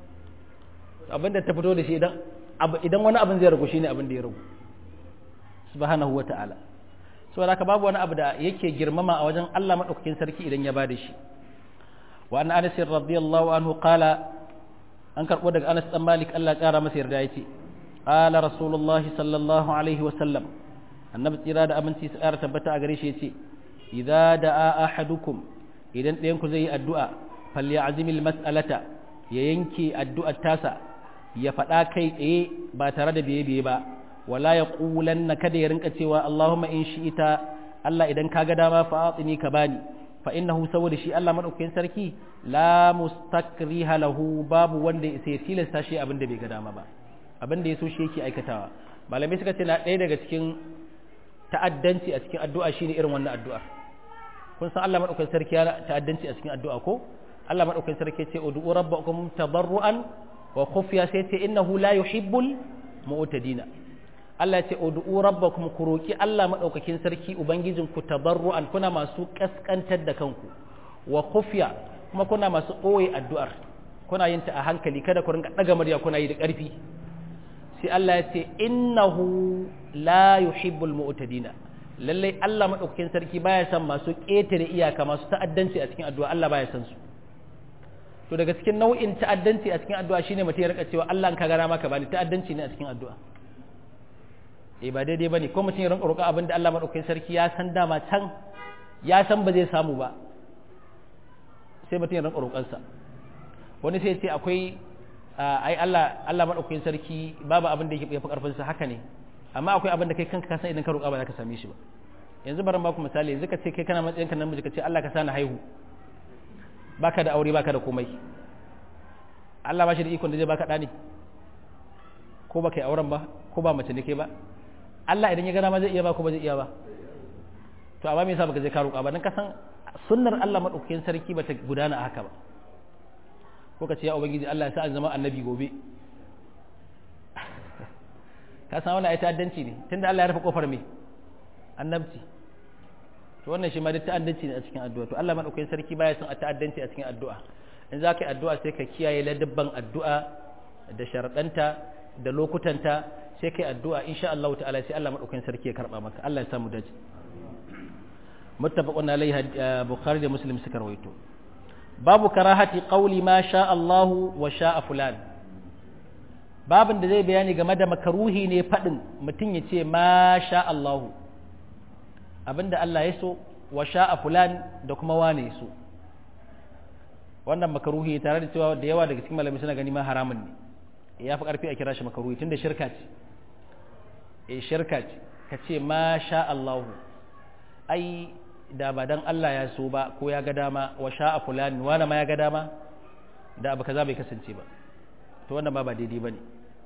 abin da ta fito da shi idan idan wani abin zai ragu shine abin da ya ragu subhanahu wata'ala saboda haka babu wani abu da yake girmama a wajen Allah madaukakin sarki idan ya bada shi wa an anas radiyallahu anhu qala an karbo daga Anas dan Malik Allah kara masa yarda yace qala rasulullahi sallallahu alaihi wa sallam annabi tsira da aminci su kara tabbata a gare shi yace idza da'a ahadukum idan ɗayan ku zai yi addu'a falyazimil mas'alata ya yanke addu'ar tasa ya faɗa kai tsaye ba tare da biye biye ba wala ya ƙulanna kada ya rinka cewa Allahumma in shi ita Allah idan ka ga dama fa atini ka bani fa innahu saboda shi Allah madaukakin sarki la mustakriha lahu babu wanda ya sai tilasta shi abin da bai ga dama ba abin da ya so shi yake aikatawa malamai suka ce na ɗaya daga cikin ta'addanci a cikin addu'a shine irin wannan addu'ar kun san Allah madaukakin sarki ya ta'addanci a cikin addu'a ko Allah madaukakin sarki ya ce ud'u rabbakum tadarruan wa khufiya sai ce innahu la yuhibbul mu'tadina Allah ya ce ud'u rabbakum ku roki Allah madaukakin sarki ubangijin ku tabarru'an kuna masu kaskantar da kanku wa khufiya kuma kuna masu koyi addu'ar kuna yin ta a hankali kada ku rinka daga murya kuna yi da ƙarfi sai Allah ya ce innahu la yuhibbul mu'tadina lalle Allah madaukakin sarki baya son masu ƙetare iyaka masu ta'addanci a cikin addu'a Allah baya son su to daga cikin nau'in ta'addanci a cikin addu'a shine mutum ya rika cewa Allah in ka gara maka bani ta'addanci ne a cikin addu'a eh ba daidai bane ko mutum ya rinka roƙa abin da Allah madaukakin sarki ya san dama can ya san ba zai samu ba sai mutum ya rinka roƙon sa wani sai ya ce akwai ai Allah Allah madaukakin sarki babu abin da yake fi karfin sa haka ne amma akwai abin da kai kanka ka san idan ka roƙa ba za ka same shi ba yanzu bari ba ku misali yanzu ka ce kai kana matsayin ka namiji ka ce Allah ka sani haihu baka da aure baka da komai Allah ba shi da ikon da zai baka ɗani ko baka yi auren ba ko ba mace ne ke ba Allah idan ya gana ma zai iya ba ko ba zai iya ba to amma me yasa baka je ka roƙa ba dan ka san sunnar Allah madaukakin sarki bata gudana haka ba ko ka ce ya ubangiji Allah ya sa an zama annabi gobe ka san wannan ai ta'addanci ne tunda Allah ya rufe kofar me annabci to wannan shi ma duk ta'addanci ne a cikin addu'a to Allah madaukakin sarki baya son a ta'addanci a cikin addu'a in za ka yi addu'a sai ka kiyaye ladabban addu'a da sharaɗanta da lokutanta sai ka yi addu'a insha Allah ta'ala sai Allah madaukakin sarki ya karba maka Allah ya samu dace muttafaqun alaihi bukhari da muslim suka rawaito babu karahati qawli ma sha Allah wa sha fulan babin da zai bayani game da makaruhi ne fadin mutum ya ce ma sha Allahu abinda Allah ya so wa sha'a fulan da kuma wane so wannan makaruhi tare da cewa da yawa daga cikin malamai suna gani ma haramun ne ya fi karfi a kira shi makaruhi tunda shirka ce eh shirka ce ka ce ma sha Allahu ai da ba dan Allah ya so ba ko ya ga dama wa sha'a fulan wani ma ya ga dama da abu kaza bai kasance ba to wannan ba ba daidai bane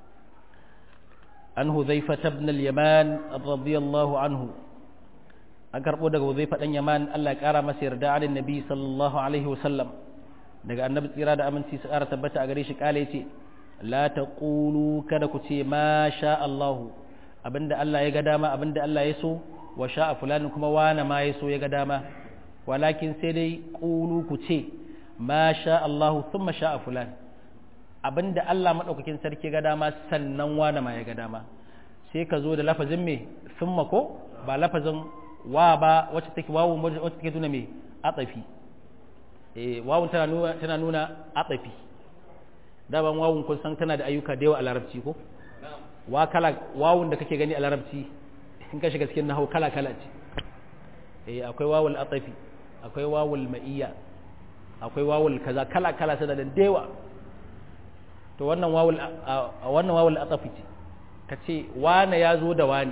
an huzaifa ibn al-yaman radiyallahu anhu an karɓo daga zai faɗan yaman Allah ya ƙara masa yarda alin nabi sallallahu alaihi wasallam daga annabi tsira da aminci su ƙara tabbata a gare shi ƙala ce la taqulu kada ku ce ma sha Allahu abinda Allah ya ga dama abinda Allah ya so wa sha'a fulan kuma wana ma ya so ya ga dama walakin sai dai qulu ku ce ma sha Allah thumma sha'a fulan abinda Allah madaukakin sarki ga dama sannan wana ma ya ga dama sai ka zo da lafazin me thumma ko ba lafazin wa ba wacce take wawu wacce take nuna me atafi eh wawun tana nuna tana nuna atafi daban wawun kun san tana da ayyuka da yawa a larabci ko wa kala wawun da kake gani a larabci in ka shiga cikin nahau kala kala ce eh akwai wawul atafi akwai wawul ma'iyya akwai wawul kaza kala kala sada da dewa to wannan wawul wannan wawul atafi ce kace wane ya zo da wani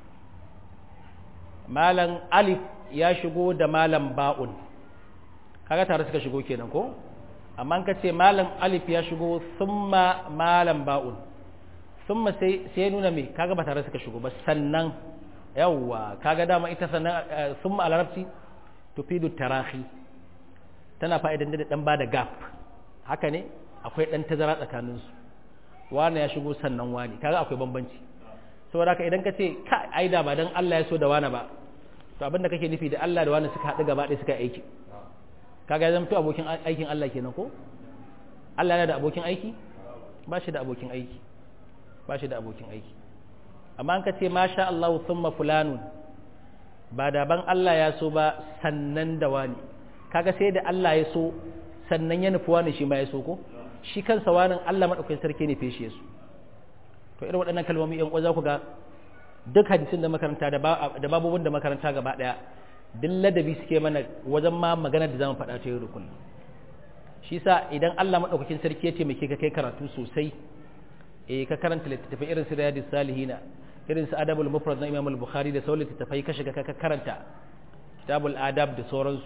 malam alif ya shigo da malam ba'un kaga tare suka shigo kenan ko amma ka ce malam alif ya shigo thumma malam ba'un thumma sai sai nuna me kaga ba tare suka shigo ba sannan yawwa kaga dama ita sannan thumma a larabci tufidu tarahi tana fa'idan da dan bada gap haka ne akwai dan tazara tsakanin su wani ya shigo sannan wani kaga akwai bambanci saboda haka idan ka ce ka aida ba dan Allah ya so da wani ba to abinda kake nufi da Allah da wani suka haɗu gaba ɗaya suka aiki kaga ya zamto abokin aikin Allah kenan ko Allah yana da abokin aiki ba shi da abokin aiki ba shi da abokin aiki amma an ka ce masha Allah thumma fulanun ba da ban Allah ya so ba sannan da wani kaga sai da Allah ya so sannan ya nufi wani shi ma ya so ko shi kansa wani Allah madaukakin sarki ne feshe su to irin waɗannan kalmomi yan uwa za ku ga duk hadisin da makaranta da babobin da makaranta gaba ɗaya duk ladabi suke mana wajen ma magana da zamu faɗa ta yau da kullum shi sa idan Allah madaukakin sarki ya taimake ka kai karatu sosai eh ka karanta littattafai irin su riyadus salihina irin su adabul mufrad na imam al-bukhari da sauran littattafai ka shiga ka karanta kitabul adab da sauransu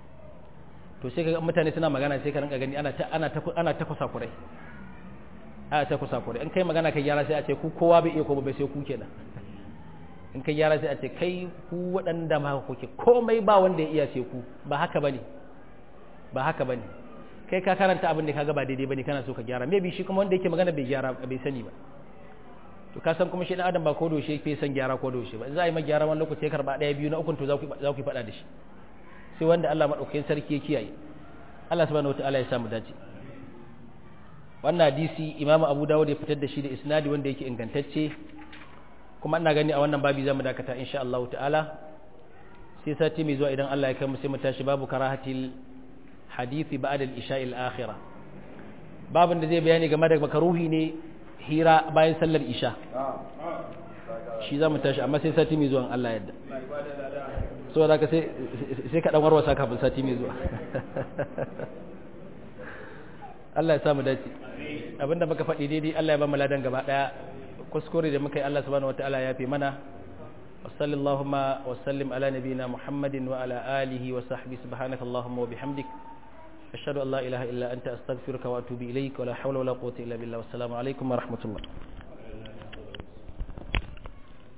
to sai kaga mutane suna magana sai ka rinka gani ana ta ana ta ana ta kusa kurai ana ta kusa kurai in kai magana kai gyara sai a ce ku kowa bai iya ko bai sai ku kenan in kai gyara sai a ce kai ku waɗanda ma kuke komai ba wanda ya iya sai ku ba haka bane ba haka bane kai ka karanta abin da kaga ba daidai bane kana so ka gyara maybe shi kuma wanda yake magana bai gyara bai sani ba to ka san kuma shi dan adam ba ko doshe yake san gyara ko doshe ba za a yi ma gyara wani lokaci ya karba daya biyu na ukun to za ku za ku faɗa da shi sai wanda Allah madaukakin sarki ya kiyaye Allah subhanahu wataala ya samu dace wannan hadisi Imam Abu Dawud ya fitar da shi da isnadi wanda yake ingantacce kuma ina gani a wannan babi zamu dakata insha Allah ta'ala sai sati mai zuwa idan Allah ya kai mu sai mu tashi babu karahatil hadisi ba'da al-isha'i al-akhirah babin da zai bayani game da makaruhi ne hira bayan sallar isha shi zamu tashi amma sai sati mai zuwa Allah yadda so da ka sai sai ka dan warwasa kafin sati mai zuwa Allah ya samu dace abinda muka faɗi daidai Allah ya ba mu ladan gaba daya kuskure da muka yi Allah subhanahu wataala ya fi mana وصلى اللهم وسلم على نبينا محمد وعلى آله وصحبه سبحانك اللهم وبحمدك أشهد أن لا إله إلا أنت أستغفرك وأتوب إليك ولا حول ولا قوة إلا بالله والسلام عليكم ورحمة الله